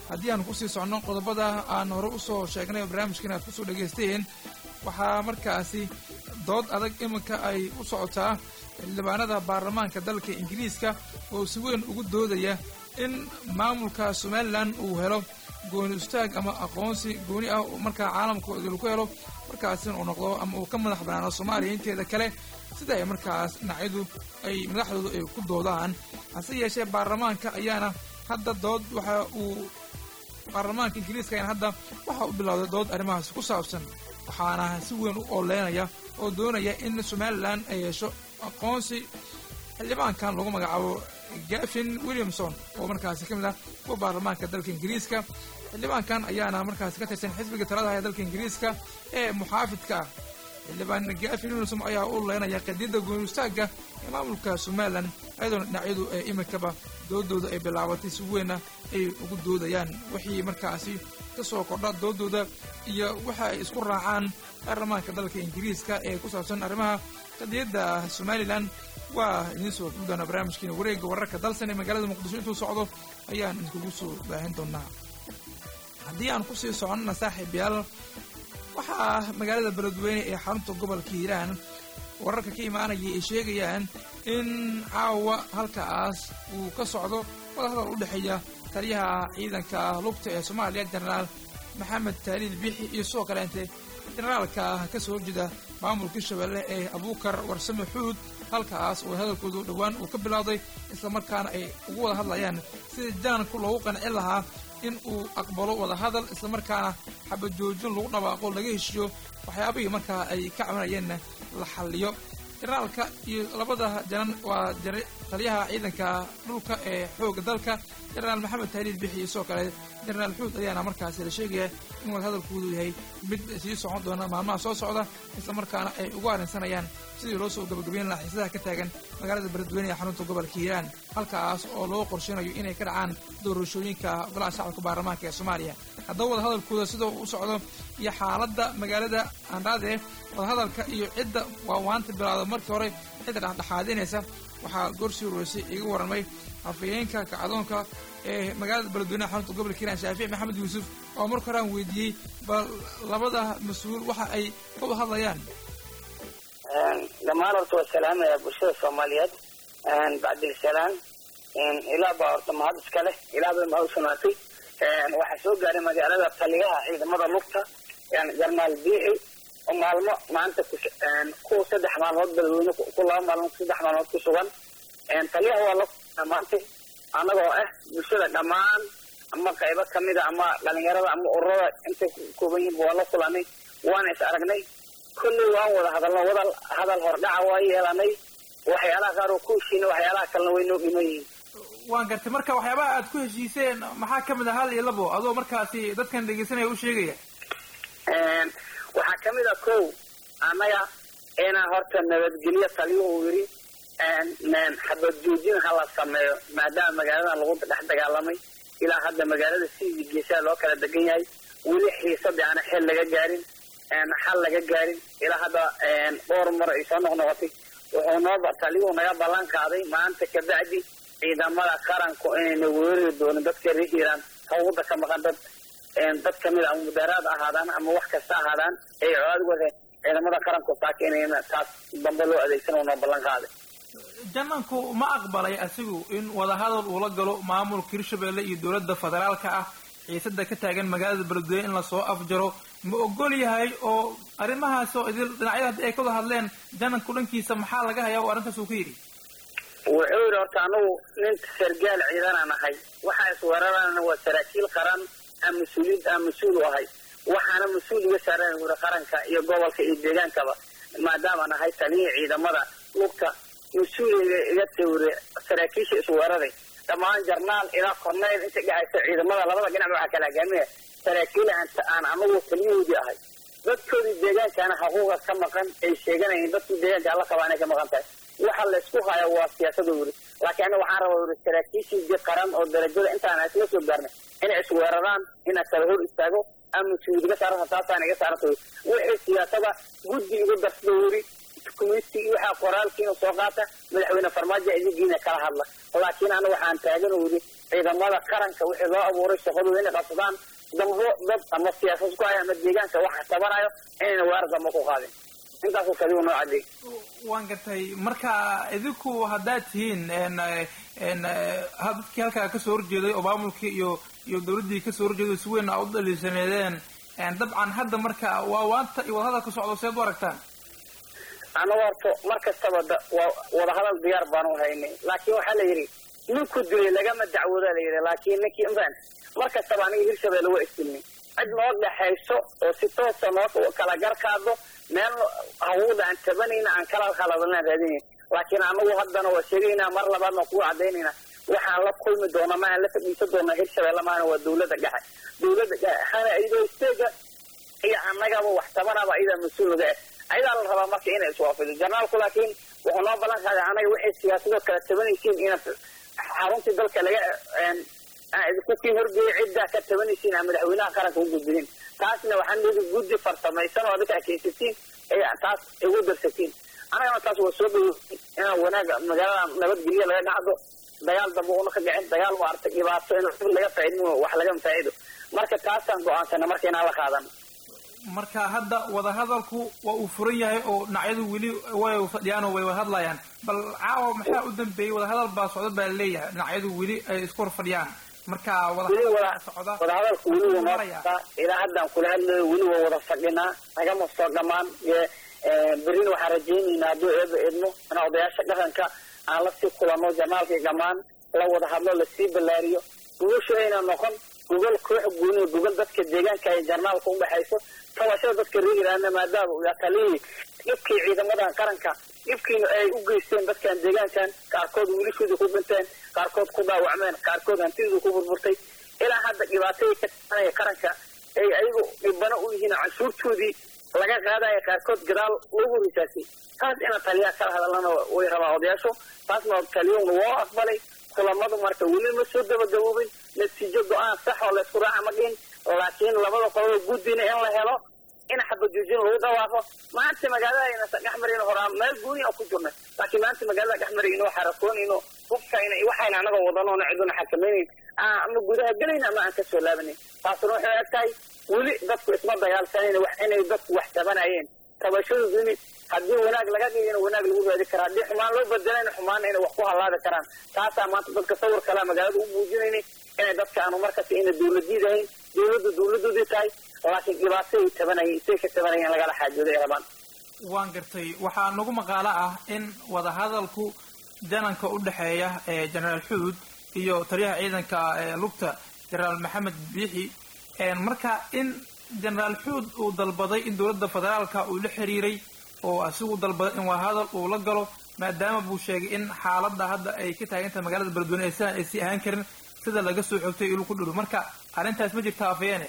haddii aan kusii socno qodobada aan hore usoo sheegnay oo barnaamijkan aad kusoo dhagaysteen waxaa markaasi dood adag iminka ay u socotaa xildhibaanada baarlamaanka dalka ingiriiska oo si weyn ugu doodaya in maamulka somalilan uu helo gooni istaag ama aqoonsi gooni ah markaa caalamka idil ku helo markaasina uu noqdo ama uu ka madax banaano soomaaliya inteeda kale sida ay markaas dhinacyadu ay madaxdoodu ay ku doodaan hase yeeshee baarlamaanka ayaana hadda dood waxa uu baarlamaanka ingiriiska ayaana hadda waxa uu bilowday dood arrimahaasi ku saabsan waxaana si weyn u ooleynaya oo doonaya in somalilan ay hesho aqoonsi xildhibaankan lagu magacaabo gafin williamson oo markaasi ka mid ah kuwa baarlamaanka dalka ingiriiska xildhibaankan ayaana markaasi ka tirsan xisbiga talada ee dalka ingiriiska ee muxaafidka ah xildhibaan gafin williamson ayaa u leynaya qadiyadda gooni istaagga ee maamulka somalilan ayadoona dhinacyadu ee iminkaba doodooda ay bilaabatay si weynna ay ugu doodayaan wixii markaasi ka soo kordha doodooda iyo waxa ay isku raacaan baarlamaanka dalka ingiriiska ee ku saabsan arrimaha qadiyadda somalilan waa idiin soo gudbi doonaa barnaamijkiina wareegga wararka dalsan ee magaalada muqdisho intuu socdo ayaan idinkugu soo baahin doonaa haddii aan kusii soconnana saaxiib yaal waxaa magaalada beledweyne ee xarunta gobolka hiiraan wararka ka imaanaya ay sheegayaan in caawa halkaas uu ka socdo wadahadal u dhexeeya taliyaha ciidanka lugta ee soomaaliya jenaraal maxamed taaliil bixi iyo sidoo kaleente jenaraalka ka soo horjeeda maamulka shabeelle ee abuukar warsame xuud halkaas oo hadalkoodu dhowaan uu ka bilowday islamarkaana ay ugu wada hadlayaan sidii jaanku loogu qancin lahaa in uu aqbalo wadahadal islamarkaana xabajoojin lagu dhawaaqo laga heshiiyo waxyaabihii markaa ay ka cabanayeenna la xalliyo jenaraalka iyo labada janan waa taliyaha ciidanka dhulka ee xooga dalka jenaraal maxamed taaliil bixi iyo sidoo kale jenaraal xuud ayaana markaasi la sheegaya in wadahadalkoodu yahay mid sii socon doona maalmaha soo socda islamarkaana ay ugu arrinsanayaan sidii loo soo gabagabeyn lahaa xiisadaha ka taagan magaalada beledweyne ee xarunta gobolka hiiraan halkaas oo loo qorsheynayo inay ka dhacaan doorashooyinka golaha shacabka baarlamaanka ee soomaaliya haddaba wadahadalkooda sida u socdo iyo xaaladda magaalada andhaade wadahadalka iyo cidda waawaanta bilaawda markii hore cidda dhexdhexaadinaysa waxaa goorsii ureysay iga warramay afayeenka kacdoonka ee magaalada beledweyneha xarunta gobolka hiiraan shaafici maxamed yuusuf oo marka hore aan weydiiyey bal labada mas-uul waxa ay ka wada hadlayaan dhammaan horta waa salaamaya bulshada soomaaliyeed bacdilsalaan ilaa baa horta mahad iska leh ilaa bay mahad usugnaatay waxaa soo gaaray magaalada taliyaha ciidamada lugta jarnaal biixi oo maalmo maanta ku saddex maalmood beledweyne ku laba maalmood saddex maalmood ku sugan taliyaha waa la maanta annagoo ah bulshada dhammaan ama qaybo kamida ama dhalinyarada ama ururada intay kooban yihiin waa la kulanay waana is aragnay kolley waan wada hadalno wadal hadal hordhaca waa yeelanay waxyaalaha qaar oo ku heshiina waxyaalaha kalena way noo dhiman yihiin waan gartay marka waxyaabaha aad ku heshiiseen maxaa kamid ah hal iyo labo adoo markaasi dadkan dhegeysanaya u sheegaya waxaa kamid a kow annaga inaan horta nabadgelyo taliyuhu yiri xabad joojin hala sameeyo maadaama magaaladan lagu dhex dagaalamay ilaa hadda magaalada sidii geesaha loo kala degan yahay weli xiisadii aana xel laga gaarin xal laga gaarin ilaa hadda dhowr mar ay soo noqnoqotay wuxuu noo taliyuhu naga ballan qaaday maanta kabacdi ciidamada qaranku inayna weerari doonin dadka reer hiiraan hawada ka maqan dad dad kamid a ama mudaaraad ahaadaan ama wax kasta ahaadaan ay colaad wadeen ciidamada qaranku saaka inayna taas dambe loo adeegsan uu noo ballan qaaday jananku ma aqbalay asigu in wadahadal uula galo maamulka hirshabelle iyo dowladda federaalka ah xiisada ka taagan magaalada beledweyne in lasoo afjaro ma ogol yahay oo arrimahaas oo idil dhinacyada haddii ay ka wada hadleen jananku dhankiisa maxaa laga hayaa oo arrintaas uu ka yidhi wuxuu yidhi horta anagu nin sargaal ciidanaan ahay waxaa isweerarana waa saraakiil qaran aan mas-uuliyiin aan mas-uul u ahay waxaana mas-uul iga saaran wuri qaranka iyo gobolka iyo deegaankaba maadaamaan ahay taliyihii ciidamada lugta mas-uuliga iga tawre saraakiisha isweeraray dhammaan jarnaal ilaa korneyl inta dhexaysa ciidamada labada dhinac waxaa kala hogaaminaya saraakiil aan anagu taliyahoodii ahay dadkoodii deegaankaana xuquuqa ka maqan ay sheeganayeen dadkii deegaanka alla qabaa inay ka maqan tahay waxa laysku haya waa siyaasada wuri laakiin aniga waxaan rabaa wuri saraakiishii qaran oo darajada intaan isla soo gaarnay inay isweeraraan inaan kala hor istaago ama mas-uuliyad iga saaranta taasaan iga saaranta wuri wixii siyaasada guddi igu darsada wuri community waxaa qoraalkiina soo qaata madaxweyne farmaajo idigiina kala hadla laakiin aniga waxaan taagan wuri ciidamada qaranka wixii loo abuuray shaqadooda inay qabsadaan dambo dad ama siyaasad ku haya ama deegaanka waxa tabanayo inayna weerar dambe ku qaadin intaasuu kaligu noo cadeey waan gartay marka idinku haddaad tihiin dadkii halkaa kasoo horjeeday oo maamulkii iyo iyo dawladdii kasoo horjeeday si weyn aa u dhaliishaneedeen dabcan hadda marka waa waanta iyo wadahadalka socdo seed u aragtaan anagu horto mar kastaba wadahadal diyaar baanu haynay laakiin waxaa la yidhi ninku dilay lagama dacwooda la yidhi laakiin ninkii inbaan mar kastaba aniga hirshabelle waa isdilnay cid noo dhexayso oo si toosa noo kala garkaado meel hawuda aan tabanayna aan kala khaladalnaan raadinay laakiin anagu haddana waa sheegaynaa mar labaadna kugu cadaynayna waxaan la kulmi doona ma aan la fadhiisan doona hirshabelle maana waa dawladda dhexe dawladda dhexena iyadoo isteega iyo annagaba wax tabanaba iyadaa mas-uul naga ah ayadaa la rabaa marka inay iswaafido janaalku laakiin wuxuu noo ballan qaaday anaga waxay siyaasadoo kala tabanaysiin inaad xaruntii dalka laga idinkukiin horgeeya ciddaa ka tabanaysiin aa madaxweynaha qaranka u gudbinin taasna waxaan leedi guddi farsamaysan oo adinka kaysatiin taas igu darsatiin anagana taas waa soo dhawo inaan wanaaga magaalada nabadgelya laga dhacdo dagaal dambe una ka dhicin dagaal maaragtay dhibaato in laga faaidin wax laga faa'ido marka taasaan go-aansana marka inaan la qaadan marka hadda wadahadalku waa uu furan yahay oo dhinacyadu weli way fadhiyaan oo way hadlayaan bal caawa maxaa u dambeeyey wadahadal baa socda baa laleeyahay dhinacyadu weli ay isku hor fadhiyaan marka wadahadalku weli wuu noo socdaa ilaa haddaan kula hadlayo weli waa wada fadhinaa nagama soo dhamaan berina waxaan rajaynaynaa hadduu eeba eedmo inaa odayaasha dhaqanka aan lasii kulano janaalkii dhammaan la wada hadlo lasii ballaariyo gugashu ayna noqon gogol koox gooniyo gogol dadka deegaanka ay jarnaalka udhexayso tabashada dadka reegiraana maadaama uu taliyii dhibkii ciidamadan qaranka dhibkiina ay u geysteen dadkan deegaankan qaarkood wiilashooda ku dhinteen qaarkood ku dhaawacmeen qaarkood hantidooda ku burburtay ilaa hadda dhibaatadii ka taanaya qaranka ay ayagu dhibano u yihiin canshuurtoodii laga qaadaya qaarkood gadaal loogu risaasay taas ina taliyaa kala hadalana way rabaa odayaashu taasna taliyowna waa aqbalay kulamadu marka weli ma soo gabagaboobin natiijo go-aan sax oo laysku raaca ma dhihin laakiin labada qolada guddina in la helo in xabajoojin lagu dhawaaqo maanta magaalada ayna dhexmarayno horaa meel gooni aan ku jirnay laakiin maanta magaalada dhexmarayno xarakoonayno hubkayna iyo waxayna anagoo wadanoona ciduna xakamaynayn ama gudaha gelayna ama aan kasoo laabanayn taasuna waxay eg tahay weli dadku isma dagaalsanayn wax inay dadku wax tabanayeen tabashadu yimid haddii wanaag laga dhigina wanaag lagu raadi karaa haddii xumaan loo bedelayna xumaanna inay wax ku hallaabi karaan taasaa maanta dadka sawir kalea magaalada u muujinaynay inay dadka aanu markasta ina dawladiid ahayn dawladdu dawladoodii tahay laakiin dhibaato ay tabanayeen isay ka tabanayeen lagala xaajooday ay rabaan waan gartay waxaa nagu maqaalo ah in wadahadalku jananka u dhexeeya ee jenaraal xuud iyo taliyaha ciidanka ee lugta jenaraal maxamed biixi marka in jenaraal xuud uu dalbaday in dowladda federaalka uu la xiriiray oo asigu dalbaday in wadahadal uu la galo maadaama buu sheegay in xaaladda hadda ay ka taagantahay magaalada beledweyne ee sidaan ay sii ahaan karin sida laga soo xogtay ilu ku dhuru marka arrintaas ma jirta afeyeene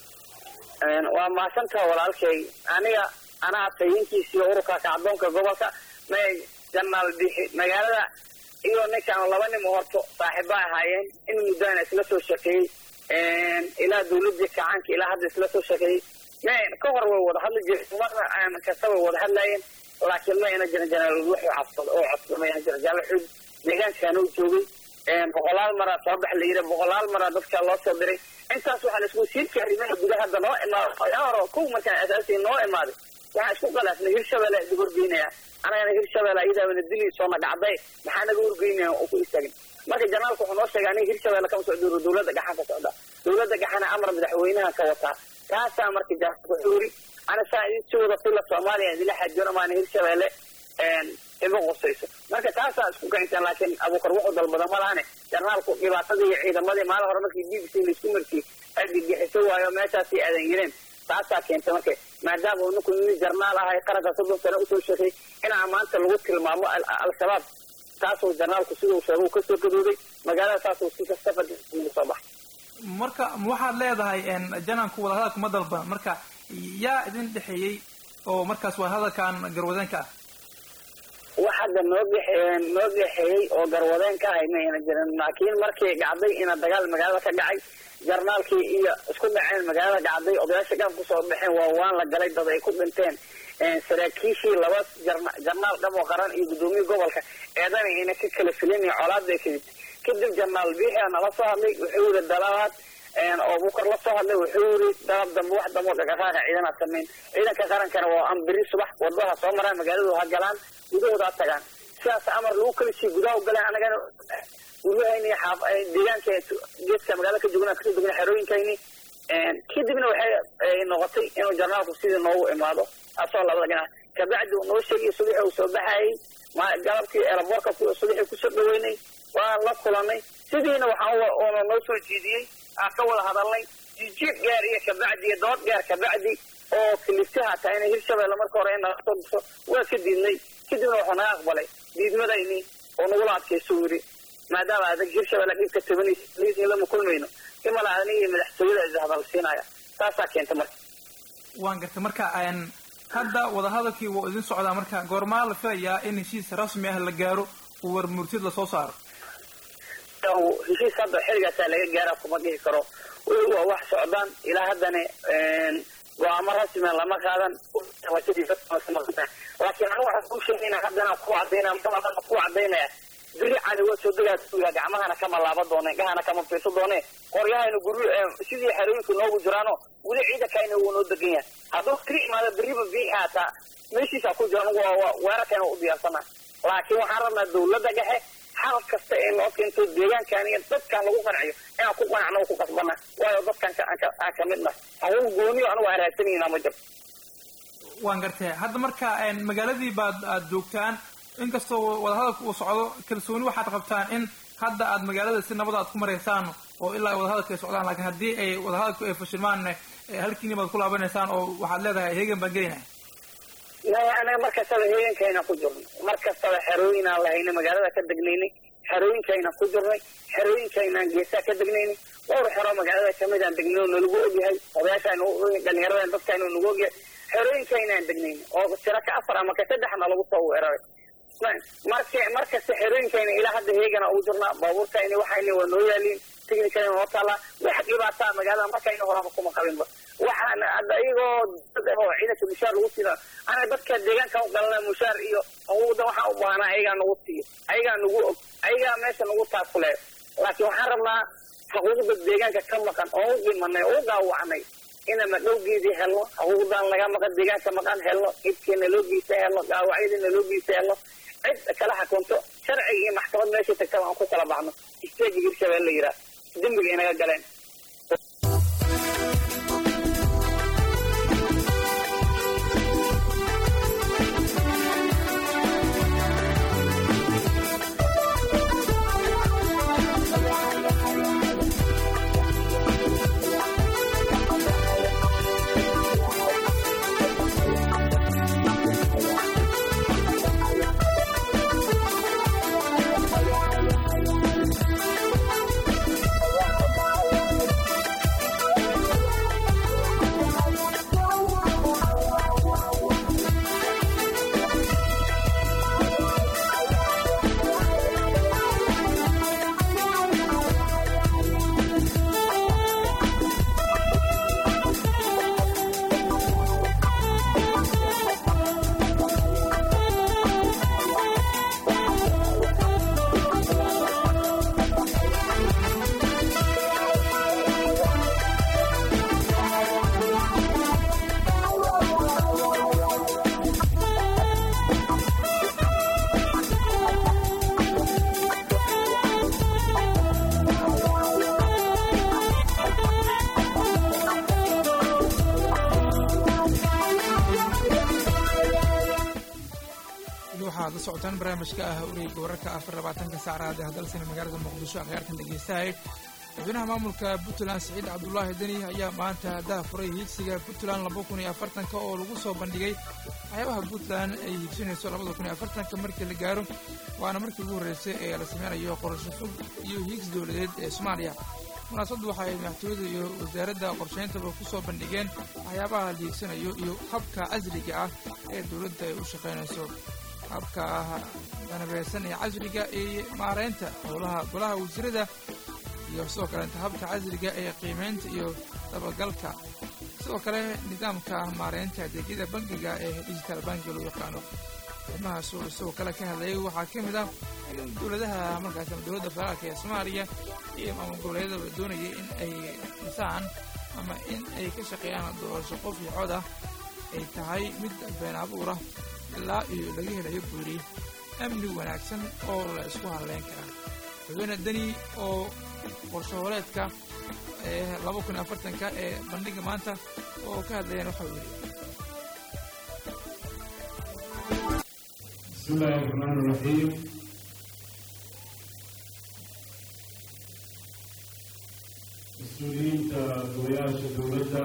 waa mahadsantaha walaalkay aniga anaa tayinkiisiiyo ururka kacdoonka gobolka may janaal bixi magaalada iyo ninkaan laba nin horto saaxiiba ahaayeen in muddana isla soo shekeeyey ilaa dawladii kacaanka ilaa hadda isla soo shekeeyey ka hor way wada hadli jireen marna aan kasta way wada hadlayeen laakiin ma ina jirin janaal wuxuu cabsado oo codsado ma ina jirin jaalo xud deegaankaana u joogay boqolaal maraa soo bax la yidhi boqolaal maraa dadka loo soo diray intaas waxaa laisku siirka arrimaha gudaha hadda noo imaada horo kow markaan asaasiya noo imaaday waxaan isku qalaafnay hirshabelle idib horgeynaya anagana hirshabelle ayadaabana diliisoona dhacday maxaa naga horgeynaya oo ku istaagin marka janaalku wuxuu noo sheegay aniga hirshabelle kama socdo dawladda gaxan ka socda dawladda gaxana amar madaxweynaha ka wataa taasaa marka janaalku wuxuu yiri ana saa idin si wada fila soomaaliya idila xajoona maana hirshabelle ima qusayso marka taasaa isku kaynteen laakiin abuukar wuxuu dalbada ma lahane jarnaalku dhibaatadii iyo ciidamadii maalin hore markii b b c laisku markii ay dhigixiso waayo meeshaasay aadan yireen taasaa keentay marka maadaama uu ninku nin jarnaal ahay qaranka soddon sano usoo sheegay inaa maanta lagu tilmaamo al-shabaab taasuu jarnaalku siduu sheegay uu kasoo gadooday magaalada taasuu si kasta fadhi soo baxay marka waxaad leedahay jananku wadahadalku ma dalban marka yaa idin dhexeeyey oo markaas wadahadalkan garwadeenka ah wax hadda noo gexe noo geexeeyey oo garwadeen ka ahay mayna jirin laakiin markii dhacday ina dagaal magaalada ka dhacay jarnaalkii iyo isku dhaceen magaalada dhacday odayaasha dham kusoo baxeen waa waan la galay dad ay ku dhinteen saraakiishii laba jarnaal dhamo qaran iyo guddoomiye gobolka eedana ina ka kala filinaya colaad bay kadib kadib janaal biixi aa nala soo hadlay wuxuu yiri dalabaad oo bukar la soo hadlay wuxuu yiri dalab dambe wax dambe oo dhaqaqaaqa ciidana samayn ciidanka qarankana waa ambiri subax wadada soo maraan magaaladu ha galaan gudahooda ha tagaan sidaas amar lagu kala sii gudaha u galeen anagana guryahayni xaaf deegaanka geeska magaalada ka joogna kasoo degna xerooyinkayni kadibna waxay noqotay inuu jarnaalku sidii noogu imaado asoo labada dhinac kabacdi uu noo sheegay subaxi uu soo baxayay galabkii eelaboorka subaxii kusoo dhaweynay waan la kulanay sidiina waxaa noo soo jeediyey aan ka wada hadalnay jijiib gaar iyo kabacdi iyo dood gaar kabacdi oo kaliftaha taa inay hirshabeelle marka hore inala soo diso waa ka diidnay kadibna wuxuu naga aqbalay diidmadayni oo nagula adkayso yiri maadaama adag hirshabeelle dhibka tabanaysa lama kulmayno imala aniga iyo madaxtooyada is hadalsiinaya saasaa keenta marka waan gartay marka hadda wadahadalkii wuu idin socdaa marka goormaa la filayaa in heshiis rasmi ah la gaaro uu war murtid lasoo saaro heshiis hadda xilligaasaa laga gaara kuma dhihi karo waa wax socdaan ilaa haddana go-aamo rasmia lama qaadan laakiin anigu waxaan kuu sheegayna haddana ku cadaynaya ku cadaynaya biri cali waa soo degaa gacmahana kama laaba doone gahana kama fiirso doone qoryahayna guryo sidii xerooyinka noogu jiraano weli ciidankayna wuu noo degan yahay hadduu biri imaado biriba bii haataa meeshiisa ku jira anigu weerarkayna u diyaarsana laakiin waxaan rabnaa dawladda dhexe xal kasta ee noo keento deegaankan iyo dadkan lagu qanciyo inaan ku qanacno ku qasbana waayo dadkan aan ka midna hagu gooniyo anigu aan raadsanayna ma jirto waan gartay hadda marka magaaladii baad aad joogtaan inkastoo wadahadalka uu socdo kalsooni waxaad qabtaan in hadda aad magaalada si nabada aad ku maraysaan oo ilaa ay wadahadalka ay socdaan laakiin haddii ay wadahadalku ay fashilmaan halkiini baad ku laabanaysaan oo waxaad leedahay heegan baan gelinaya maya anaga mar kastaba heegankayna ku jirnay mar kastaba xerooyinaan lahaynay magaalada ka degnaynay xerooyinkayna ku jirnay xerooyinkaynaan geesaa ka degnaynay dhowr xero magaalada kamid aan degnay oo nalagu ogyahay odayaashaan dhalinyaradan dadkaan nagu ogyahay xerooyinkaynaan degnaynay oo tiro ka afar ama ka saddexna lagu soo weeraray marka markasta xerooyinkayna ilaa hadda heegana ugu jirnaa baabuurkayna waxayna waa noo yaaliin tignikayna noo taalaa wax dhibaataa magaalada markayna horaba kuma qabinba waxaan hadda iyagoo dad oo ciidanka mushaar lagu siina ana dadka deegaanka u galana mushaar iyo awoodda waxaan u baahnaa ayagaa nagu siiyo ayagaa nagu og ayagaa meesha nagu taakule laakiin waxaan rabnaa xuquuqda deegaanka ka maqan oo u dhimanay oo u dhaawacnay inaan madhowgeedii helno xuquuqdan laga maqan deegaanka maqan helno idkeena loo geysa helno dhaawacyadiina loo geysa helno cid kala xakunto sharciga iyo maxkamad meesha tagtaba aan ku kala baxno isteeji hirshabelle la yidhaah dembiga inaga galeen waxaad la socotaan barnaamijka ah wareega wararka afar labaatanka saacraad ee hadalsana magaalada muqdisho akhyaarkan dhegeystahay madaxweynaha maamulka puntland siciid cabdulaahi deni ayaa maanta haddaha furay hiigsiga puntland laba kun iyo afartanka oo lagu soo bandhigay waxyaabaha puntland ay hiigsanayso labada kun iyo afartanka markii la gaaro waana markii ugu horreysay ee la sameynayo qorasho fog iyo hiigsi dowladeed ee soomaaliya munaasabaddu waxa ay madaxtooyada iyo wasaaradda qorshayntaba ku soo bandhigeen waxyaabaha la hiigsanayo iyo habka casriga ah ee dowladda ay u shaqaynayso habka danabeysan ee casriga iyo maaraynta howlaha golaha wasiirada iyo sidoo kaleeta habka casriga ee qiimaynta iyo dabagalka sidoo kale nidaamka maaraynta adeegyada bangiga ee digital bankiga loo yaqaano arrimahaas uu isagoo kale ka hadlayay waxaa ka mid ah in dowladaha markaas ama dowladda federaalka ee soomaaliya iyo maamul goboleedyada la doonayay in ay dhisaan ama in ay ka shaqeeyaan doorasho qof iyo cod ah ay tahay mid been abuur ah ilaa iyo laga helayo buuri amni wanaagsan oo la isku hadleyn karaa madaxweyne deni oo qorshahooleedka ee laba kun iyo afartanka ee bandhiga maanta oo ka hadlayaan waxau yidhi بسم الله الرحمن الرحيم mas-uuliyiinta golayaasha dowladda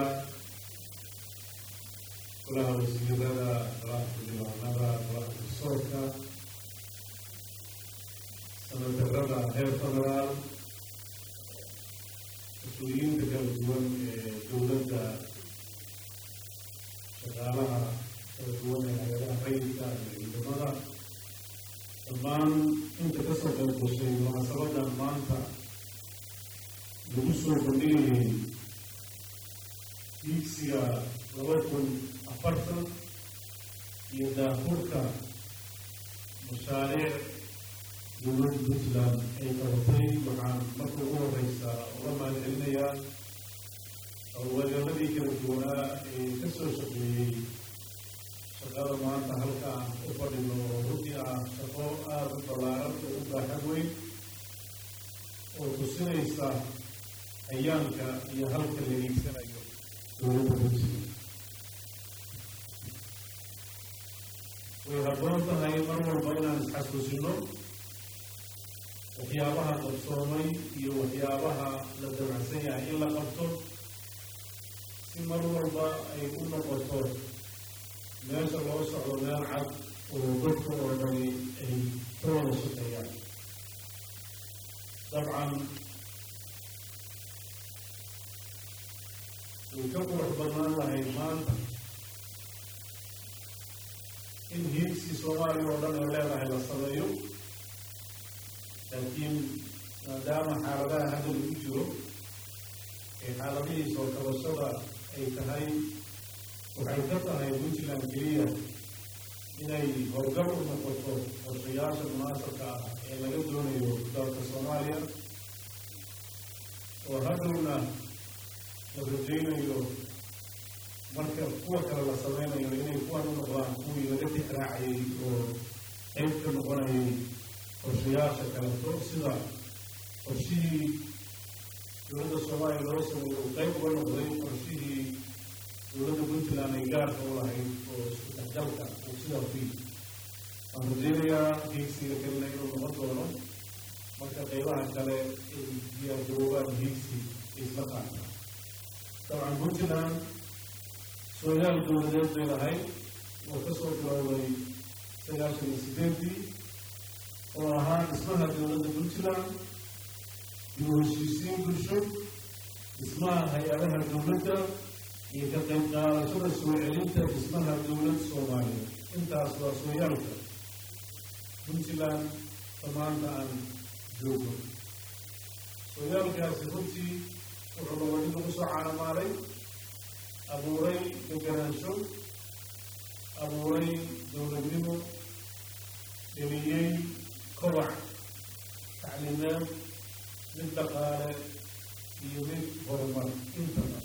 golaha wasiirada golaha xildhibaanada golaha garsoorka sanadarada heer federaal mas-uuliyiinta kala duwan ee dowladda shaqaalaha kala duwan ee hay-adaha rayidka iyo ciidamada dhammaan inta kasoo qayb gashay munaasabadan maanta lagu soo bandhigayay diigsiga laba kun afartan iyo daafurka mashaariic dowladda puntland ay qabatay waxaan marka ugu horeysa uga mahadcelinayaa howlgaleeladii kala duwanaa ee kasoo shaqeeyey shaqada maanta halka aan u fadhino oo runtii ah shaqo aada u ballaaran oo u baaxad weyn oo tusinaysa hayaanka iyo halka la hiigsanayo dowladda puntland way habboon tahay mar walba inaan isxasuusino waxyaabaha qabsoomay iyo waxyaabaha la damacsan yahay in la qabto si mar walba ay u noqoto meesha loo socdo meel cad oo dadka oo dhani ay ka wada shaqeeyaan dabcan way ka qurux badnaan lahayd maanta in hiigsi soomaaliya oo dhan ay leedahay la sameeyo laakiin maadaama xaaladaha hadda lagu jiro ee xaaladihii soo kabashada ay tahay waxay ka tahay puntland keliya inay howlgal u noqoto qorshayaasha munaasabka ah ee laga doonayo dalka soomaaliya oo hadhowna la rajaynayo marka kuwa kale la sameynayo inay kuwan u noqdaan kuwii laga tixraacayay oo qayb ka noqonayay qorshayaasha kaleto sida qorshihii dowladda soomaaliya loo sameeyo uu qayb uga noqday qorshihii dowladda puntland ay gaarka u lahayd oo isku dhexgalka uu sidaa ku yimi waan rajaynayaa hiigsiga kalena inuu noqon doono marka qaybaha kale ay diyaargaroobaan hiigsi isla qaata dabcan puntland sooyaal dowladeed bay lahayd oo kasoo bilowday sagaashan iyo sideedii oo ahaa dhismaha dowladda puntland dib u heshiisiin bulsho dhismaha hay-adaha dowladda iyo ka qayb qaadashada soo celinta dhismaha dowlad soomaaliya intaas waa sooyaalka puntland damaanta aan joogno sooyaalkaasi runtii wuxuu noqday in lagu soo caanamaalay abuuray deganaansho abuuray dowladnimo dheliyey kobac tacliimeed mid dhaqaale iyo mid horumar intaba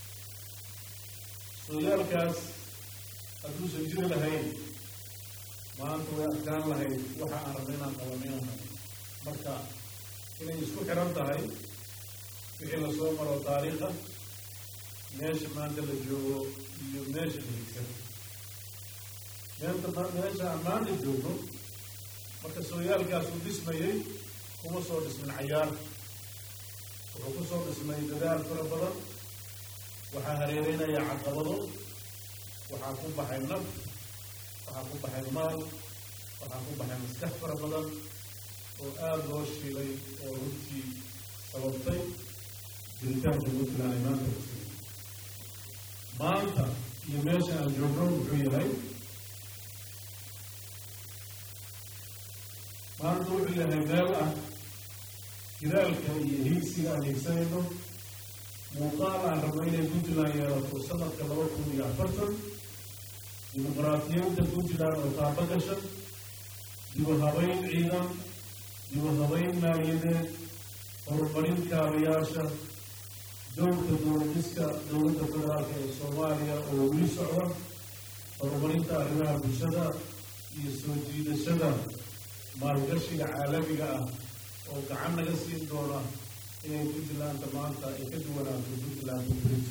sooyaalkaas hadduusan jiri lahayn maanta way adkaan lahayd waxa aan rabna inaan qabaninahay marka inay isku xiran tahay wixii lasoo maro taariikha meesha maanta la joogo iyo meesha hiigsan meenta meesha aan maanta joogno marka sooyaalkaas uu dhismayey kuma soo dhismin cayaar wuxuu ku soo dhismay dadaal fara badan waxaa hareereynaya caqabado waxaa ku baxay naf waxaa ku baxay maal waxaa ku baxay maskax fara badan oo aada loo shiilay oo runtii sababtay jiritaanka puntland ay maanta kusii maanta iyo meesha aan joogno wuxuu yahay maanta wuxuu yahay meel ah jiraalka iyo hiigsiga aan hiigsanayno muuqaal aan rabno inay puntland yeelato sanadka laba kun iyo afartan dimuqraadiyadda puntland oo taaba gashan dibu habayn ciidan dibu habayn maaliyadeed horumarin kaabayaasha dowlka dowladiska dowladda federaalka ee soomaaliya oo weli socda horumarinta arrimaha bulshada iyo soo jiidashada maalgashiga caalamiga ah oo gacan naga siin doona inay puntlandta maanta ay ka duwanaato puntlandta brito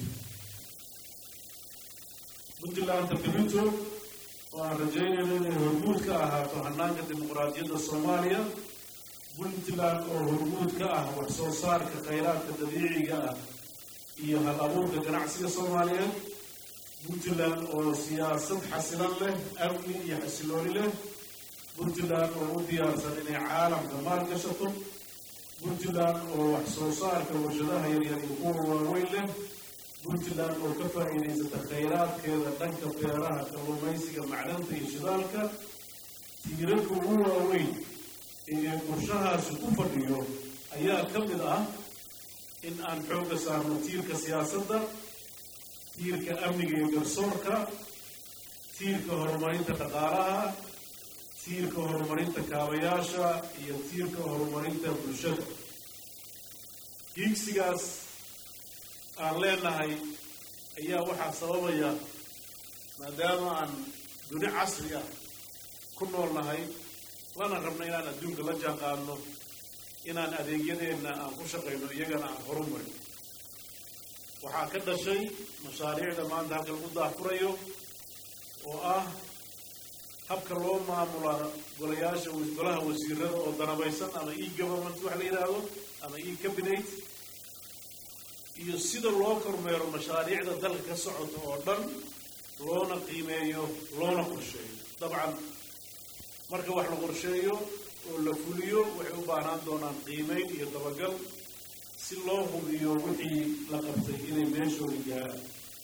puntlandta brito oo aan rajaynayno inay hormuud ka ahaato hanaanka dimuqraadiyadda soomaaliya puntland oo hormuud ka ah wax soo saarka khayraadka dabiiciga ah iyo hal abuurka ganacsiga soomaaliyeed puntland oo siyaasad xasilan leh amni iyo xasilooni leh puntland oo u diyaarsan inay caalamka maalgashato puntland oo wax soo saarka warshadaha yaryar iyo kuwa waaweyn leh puntland oo ka faa'iidaysata khayraadkeeda dhanka beeraha kalluumaysiga macdanta iyo shidaalka tiirarka ugu waaweyn ee qorshahaasi ku fadhiyo ayaa ka mid ah in aan xoogga saarno tiirka siyaasadda tiirka amniga iyo garsoorka tiirka horumarinta dhaqaalaha tiirka horumarinta kaabayaasha iyo tiirka horumarinta bulshada hiigsigaas aan leenahay ayaa waxaa sababaya maadaama aan duni casri ah ku nool nahay lana rabno inaan adduunka la jaan qaadno inaan adeegyadeenna aan ku shaqayno iyagana aan horumarin waxaa ka dhashay mashaariicda maanta halka lagu daahfurayo oo ah habka loo maamula golayaasha golaha wasiirada oo danabaysan ama e government wax la yidhaahdo ama e cabinet iyo sida loo kormeero mashaariicda dalka ka socota oo dhan loona qiimeeyo loona qorsheeyo dabcan marka wax la qorsheeyo oo la fuliyo waxay u baahnaan doonaan qiimeyn iyo dabagal si loo hubiyo wixii la qabtay inay meeshooda gaaraan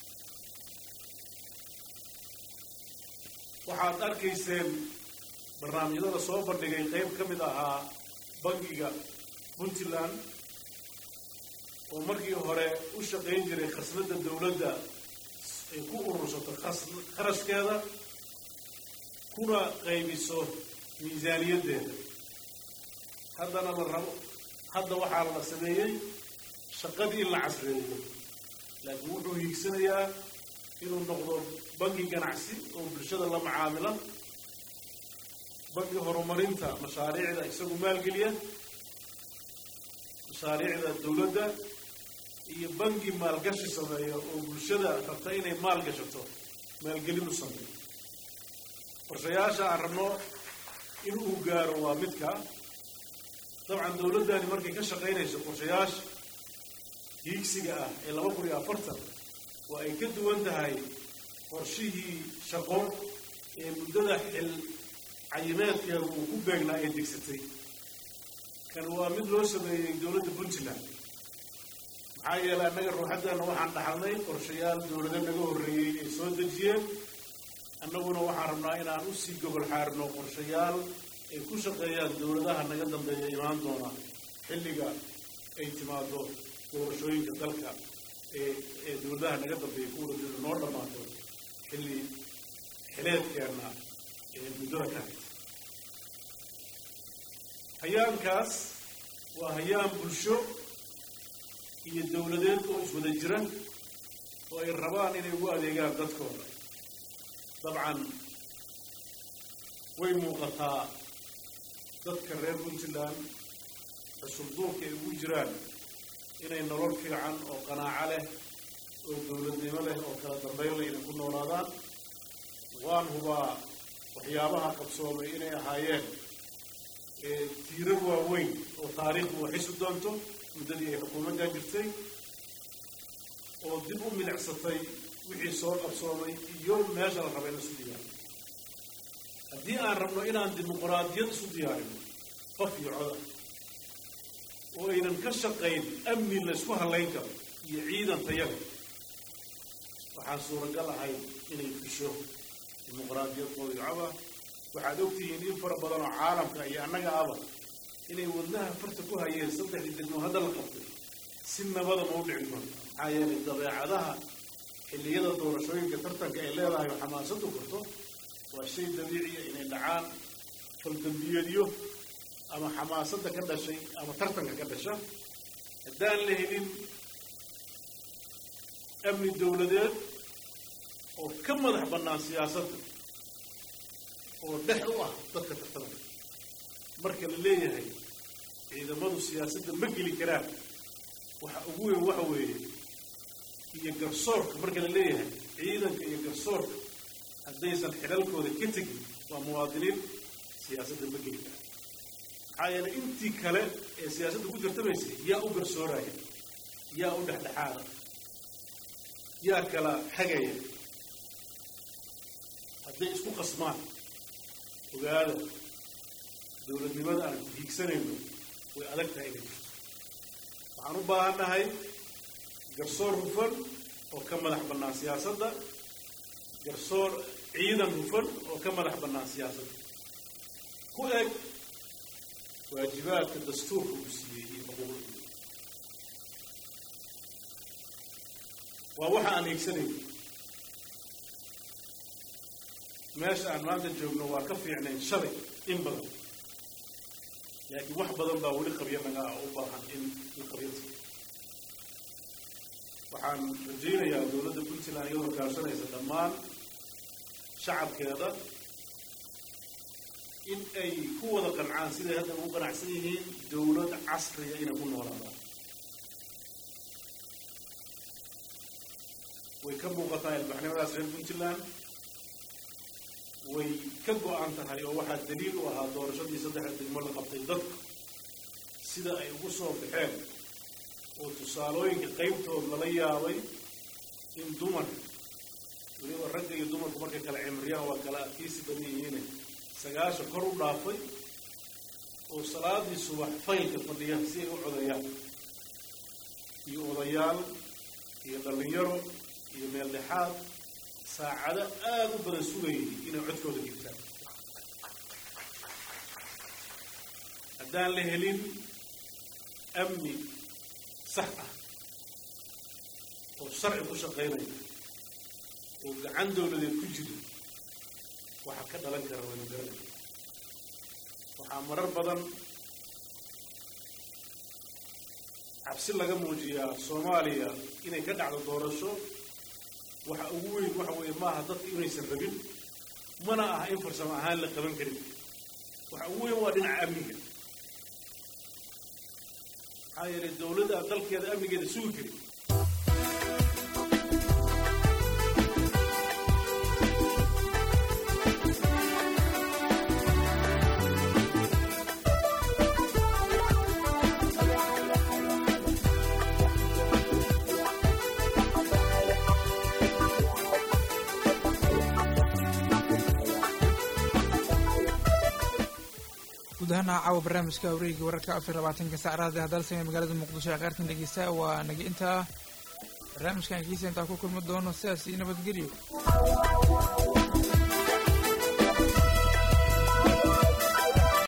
waxaad arkayseen barnaamijyada soo bandhigay qayb ka mid ahaa bangiga puntland oo markii hore u shaqayn jiray khasnadda dowladda ay ku urursato kharashkeeda kuna qaybiso miisaaniyaddeeda haddana la rabo hadda waxaa la sameeyey shaqadii in la casreeyo laakiin wuxuu hiigsanayaa inuu noqdo bangi ganacsi oo bulshada la macaamila bangi horumarinta mashaariicda isagu maalgeliya mashaariicda dowladda iyo bangi maalgashi sameeya oo bulshada rabta inay maalgashato maalgelin u sameeyo qorshayaasha aan rabno in uu gaaro waa midka dabcan dowladdani markay ka shaqaynayso qorshayaasha hiigsiga ah ee laba kun iyo afartan waa ay ka duwan tahay qorshihii shaqo ee muddada xil cayimeedkeedu uu ku beegnaa ee degsatay kan waa mid loo sameeyey dowladda puntland maxaa yeelay annaga ruuxaddeena waxaan dhaxalnay qorshayaal dowlado naga horreeyey ay soo dejiyeen annaguna waxaan rabnaa inaan u sii gobol xaarino qorshayaal ay ku shaqeeyaan dowladaha naga dambeeya imaan doona xilliga ay timaado doorashooyinka dalka ee ee dowladaha naga dambeeya kuwa noo dhammaato xilli xileedkeenna ee muddada ka haysa hayaankaas waa hayaan bulsho iyo dowladeed oo iswada jira oo ay rabaan inay ugu adeegaan dadkooda dabcan way muuqataa dadka reer puntland xusulduurka ay ugu jiraan inay nolol fiican oo qanaaco leh oo dowladnimo leh oo kala dambayn leh inay ku noolaadaan waan hubaa waxyaabaha qabsoomay inay ahaayeen tiirar waaweyn oo taariikhdu waxaysu doonto muddadii ay xukuumaddan jirtay oo dib u milicsatay wixii soo qabsoomay iyo meesha la raba in isu diyaarino haddii aan rabno inaan dimuquraadiyad isu diyaarino qof iyo coda oo aynan ka shaqayn amni la isku hallayn karo iyo ciidan tayada waxaan suuragal ahay inay fusho dimuquraadiyad qoodicoba waxaad ogtihiin in fara badan oo caalamka iyo annaga aba inay wadnaha farta ku hayeen saddexdii degmo hadda la qabtay si nabada ma u dhici doonto maxaa yeelay dabeecadaha xilliyada doorashooyinka tartanka ay leedahay oo xamaasadu korto waa shay dabiiciya inay dhacaan faldambiyeedyo ama xamaasadda ka dhashay ama tartanka ka dhasha haddaan la helin amni dowladeed oo ka madax bannaan siyaasadda oo dhex u ah dadka tartamaya marka la leeyahay ciidamadu siyaasadda ma geli karaan waxa ugu weyn waxa weeye iyo garsoorka marka la leeyahay ciidanka iyo garsoorka haddaysan xidhalkooda ka tegin waa muwaadiniin siyaasadda ma geli karaan maxaa yeelay intii kale ee siyaasadda ku tartamaysay yaa u garsooraya yaa u dhexdhexaada yaa kala xagaya hadday isku qasmaan ogaada dowladnimada aan hiigsanayno way adag tahay inay jirto waxaan u baahannahay garsoor hufan oo ka madax bannaan siyaasadda garsoor ciidan hufan oo ka madax bannaan siyaasadda ku eg waajibaadka dastuurka uu siiyey iyo xuquuqda waa waxa aan hiigsanayno meesha aan maanta joogno waa ka fiicnayn shalay in badan laakiin wax badan baa weli qabyo naga ah u baahan in la qabyata waxaan rajaynayaa dowladda puntland iyadoo kaashanaysa dhammaan shacabkeeda in ay ku wada qancaan siday hadda ugu qanacsan yihiin dowlad casriga inay ku noolaadaan way ka muuqataa ilbaxnimadaas reer puntland way ka go-an tahay oo waxaa daliil u ahaa doorashadii saddexda degmo la qabtay dadka sida ay ugu soo baxeen oo tusaalooyinka qaybtood lala yaabay in dumarka weliba ragga iyo dumarku markay kala cimriyaan waa kala adkaysi badan yihiine sagaasha kor u dhaafay oo salaadii subax faylka fadhiya si ay u codayaan iyo odayaal iyo dhallinyaro iyo meel dhexaad saacado aada u badan sugayay inay codkooda dhigtaan haddaan la helin amni sax ah oo sharci ku shaqaynaya oo gacan dowladeed ku jira waxaa ka dhalan kara waynu garanaya waxaa marar badan cabsi laga muujiyaa soomaaliya inay ka dhacdo doorasho waxa ugu weyn waxa weeye maaha dadka inaysan rabin mana aha in farsamo ahaan la qaban karin waxa ugu weyn waa dhinaca amniga maxaa yeelay dowladda aan dalkeeda amnigeeda sugi karin guud ahaan caawa barnaamijka wareegga wararka afar labaatanka saacraada hadalsan magaalada muqdisho ee qaartan dhegeysta waa naga intaa barnaamijkan kiisa intaa ku kulmi doono sidaas iyo nabadgelyo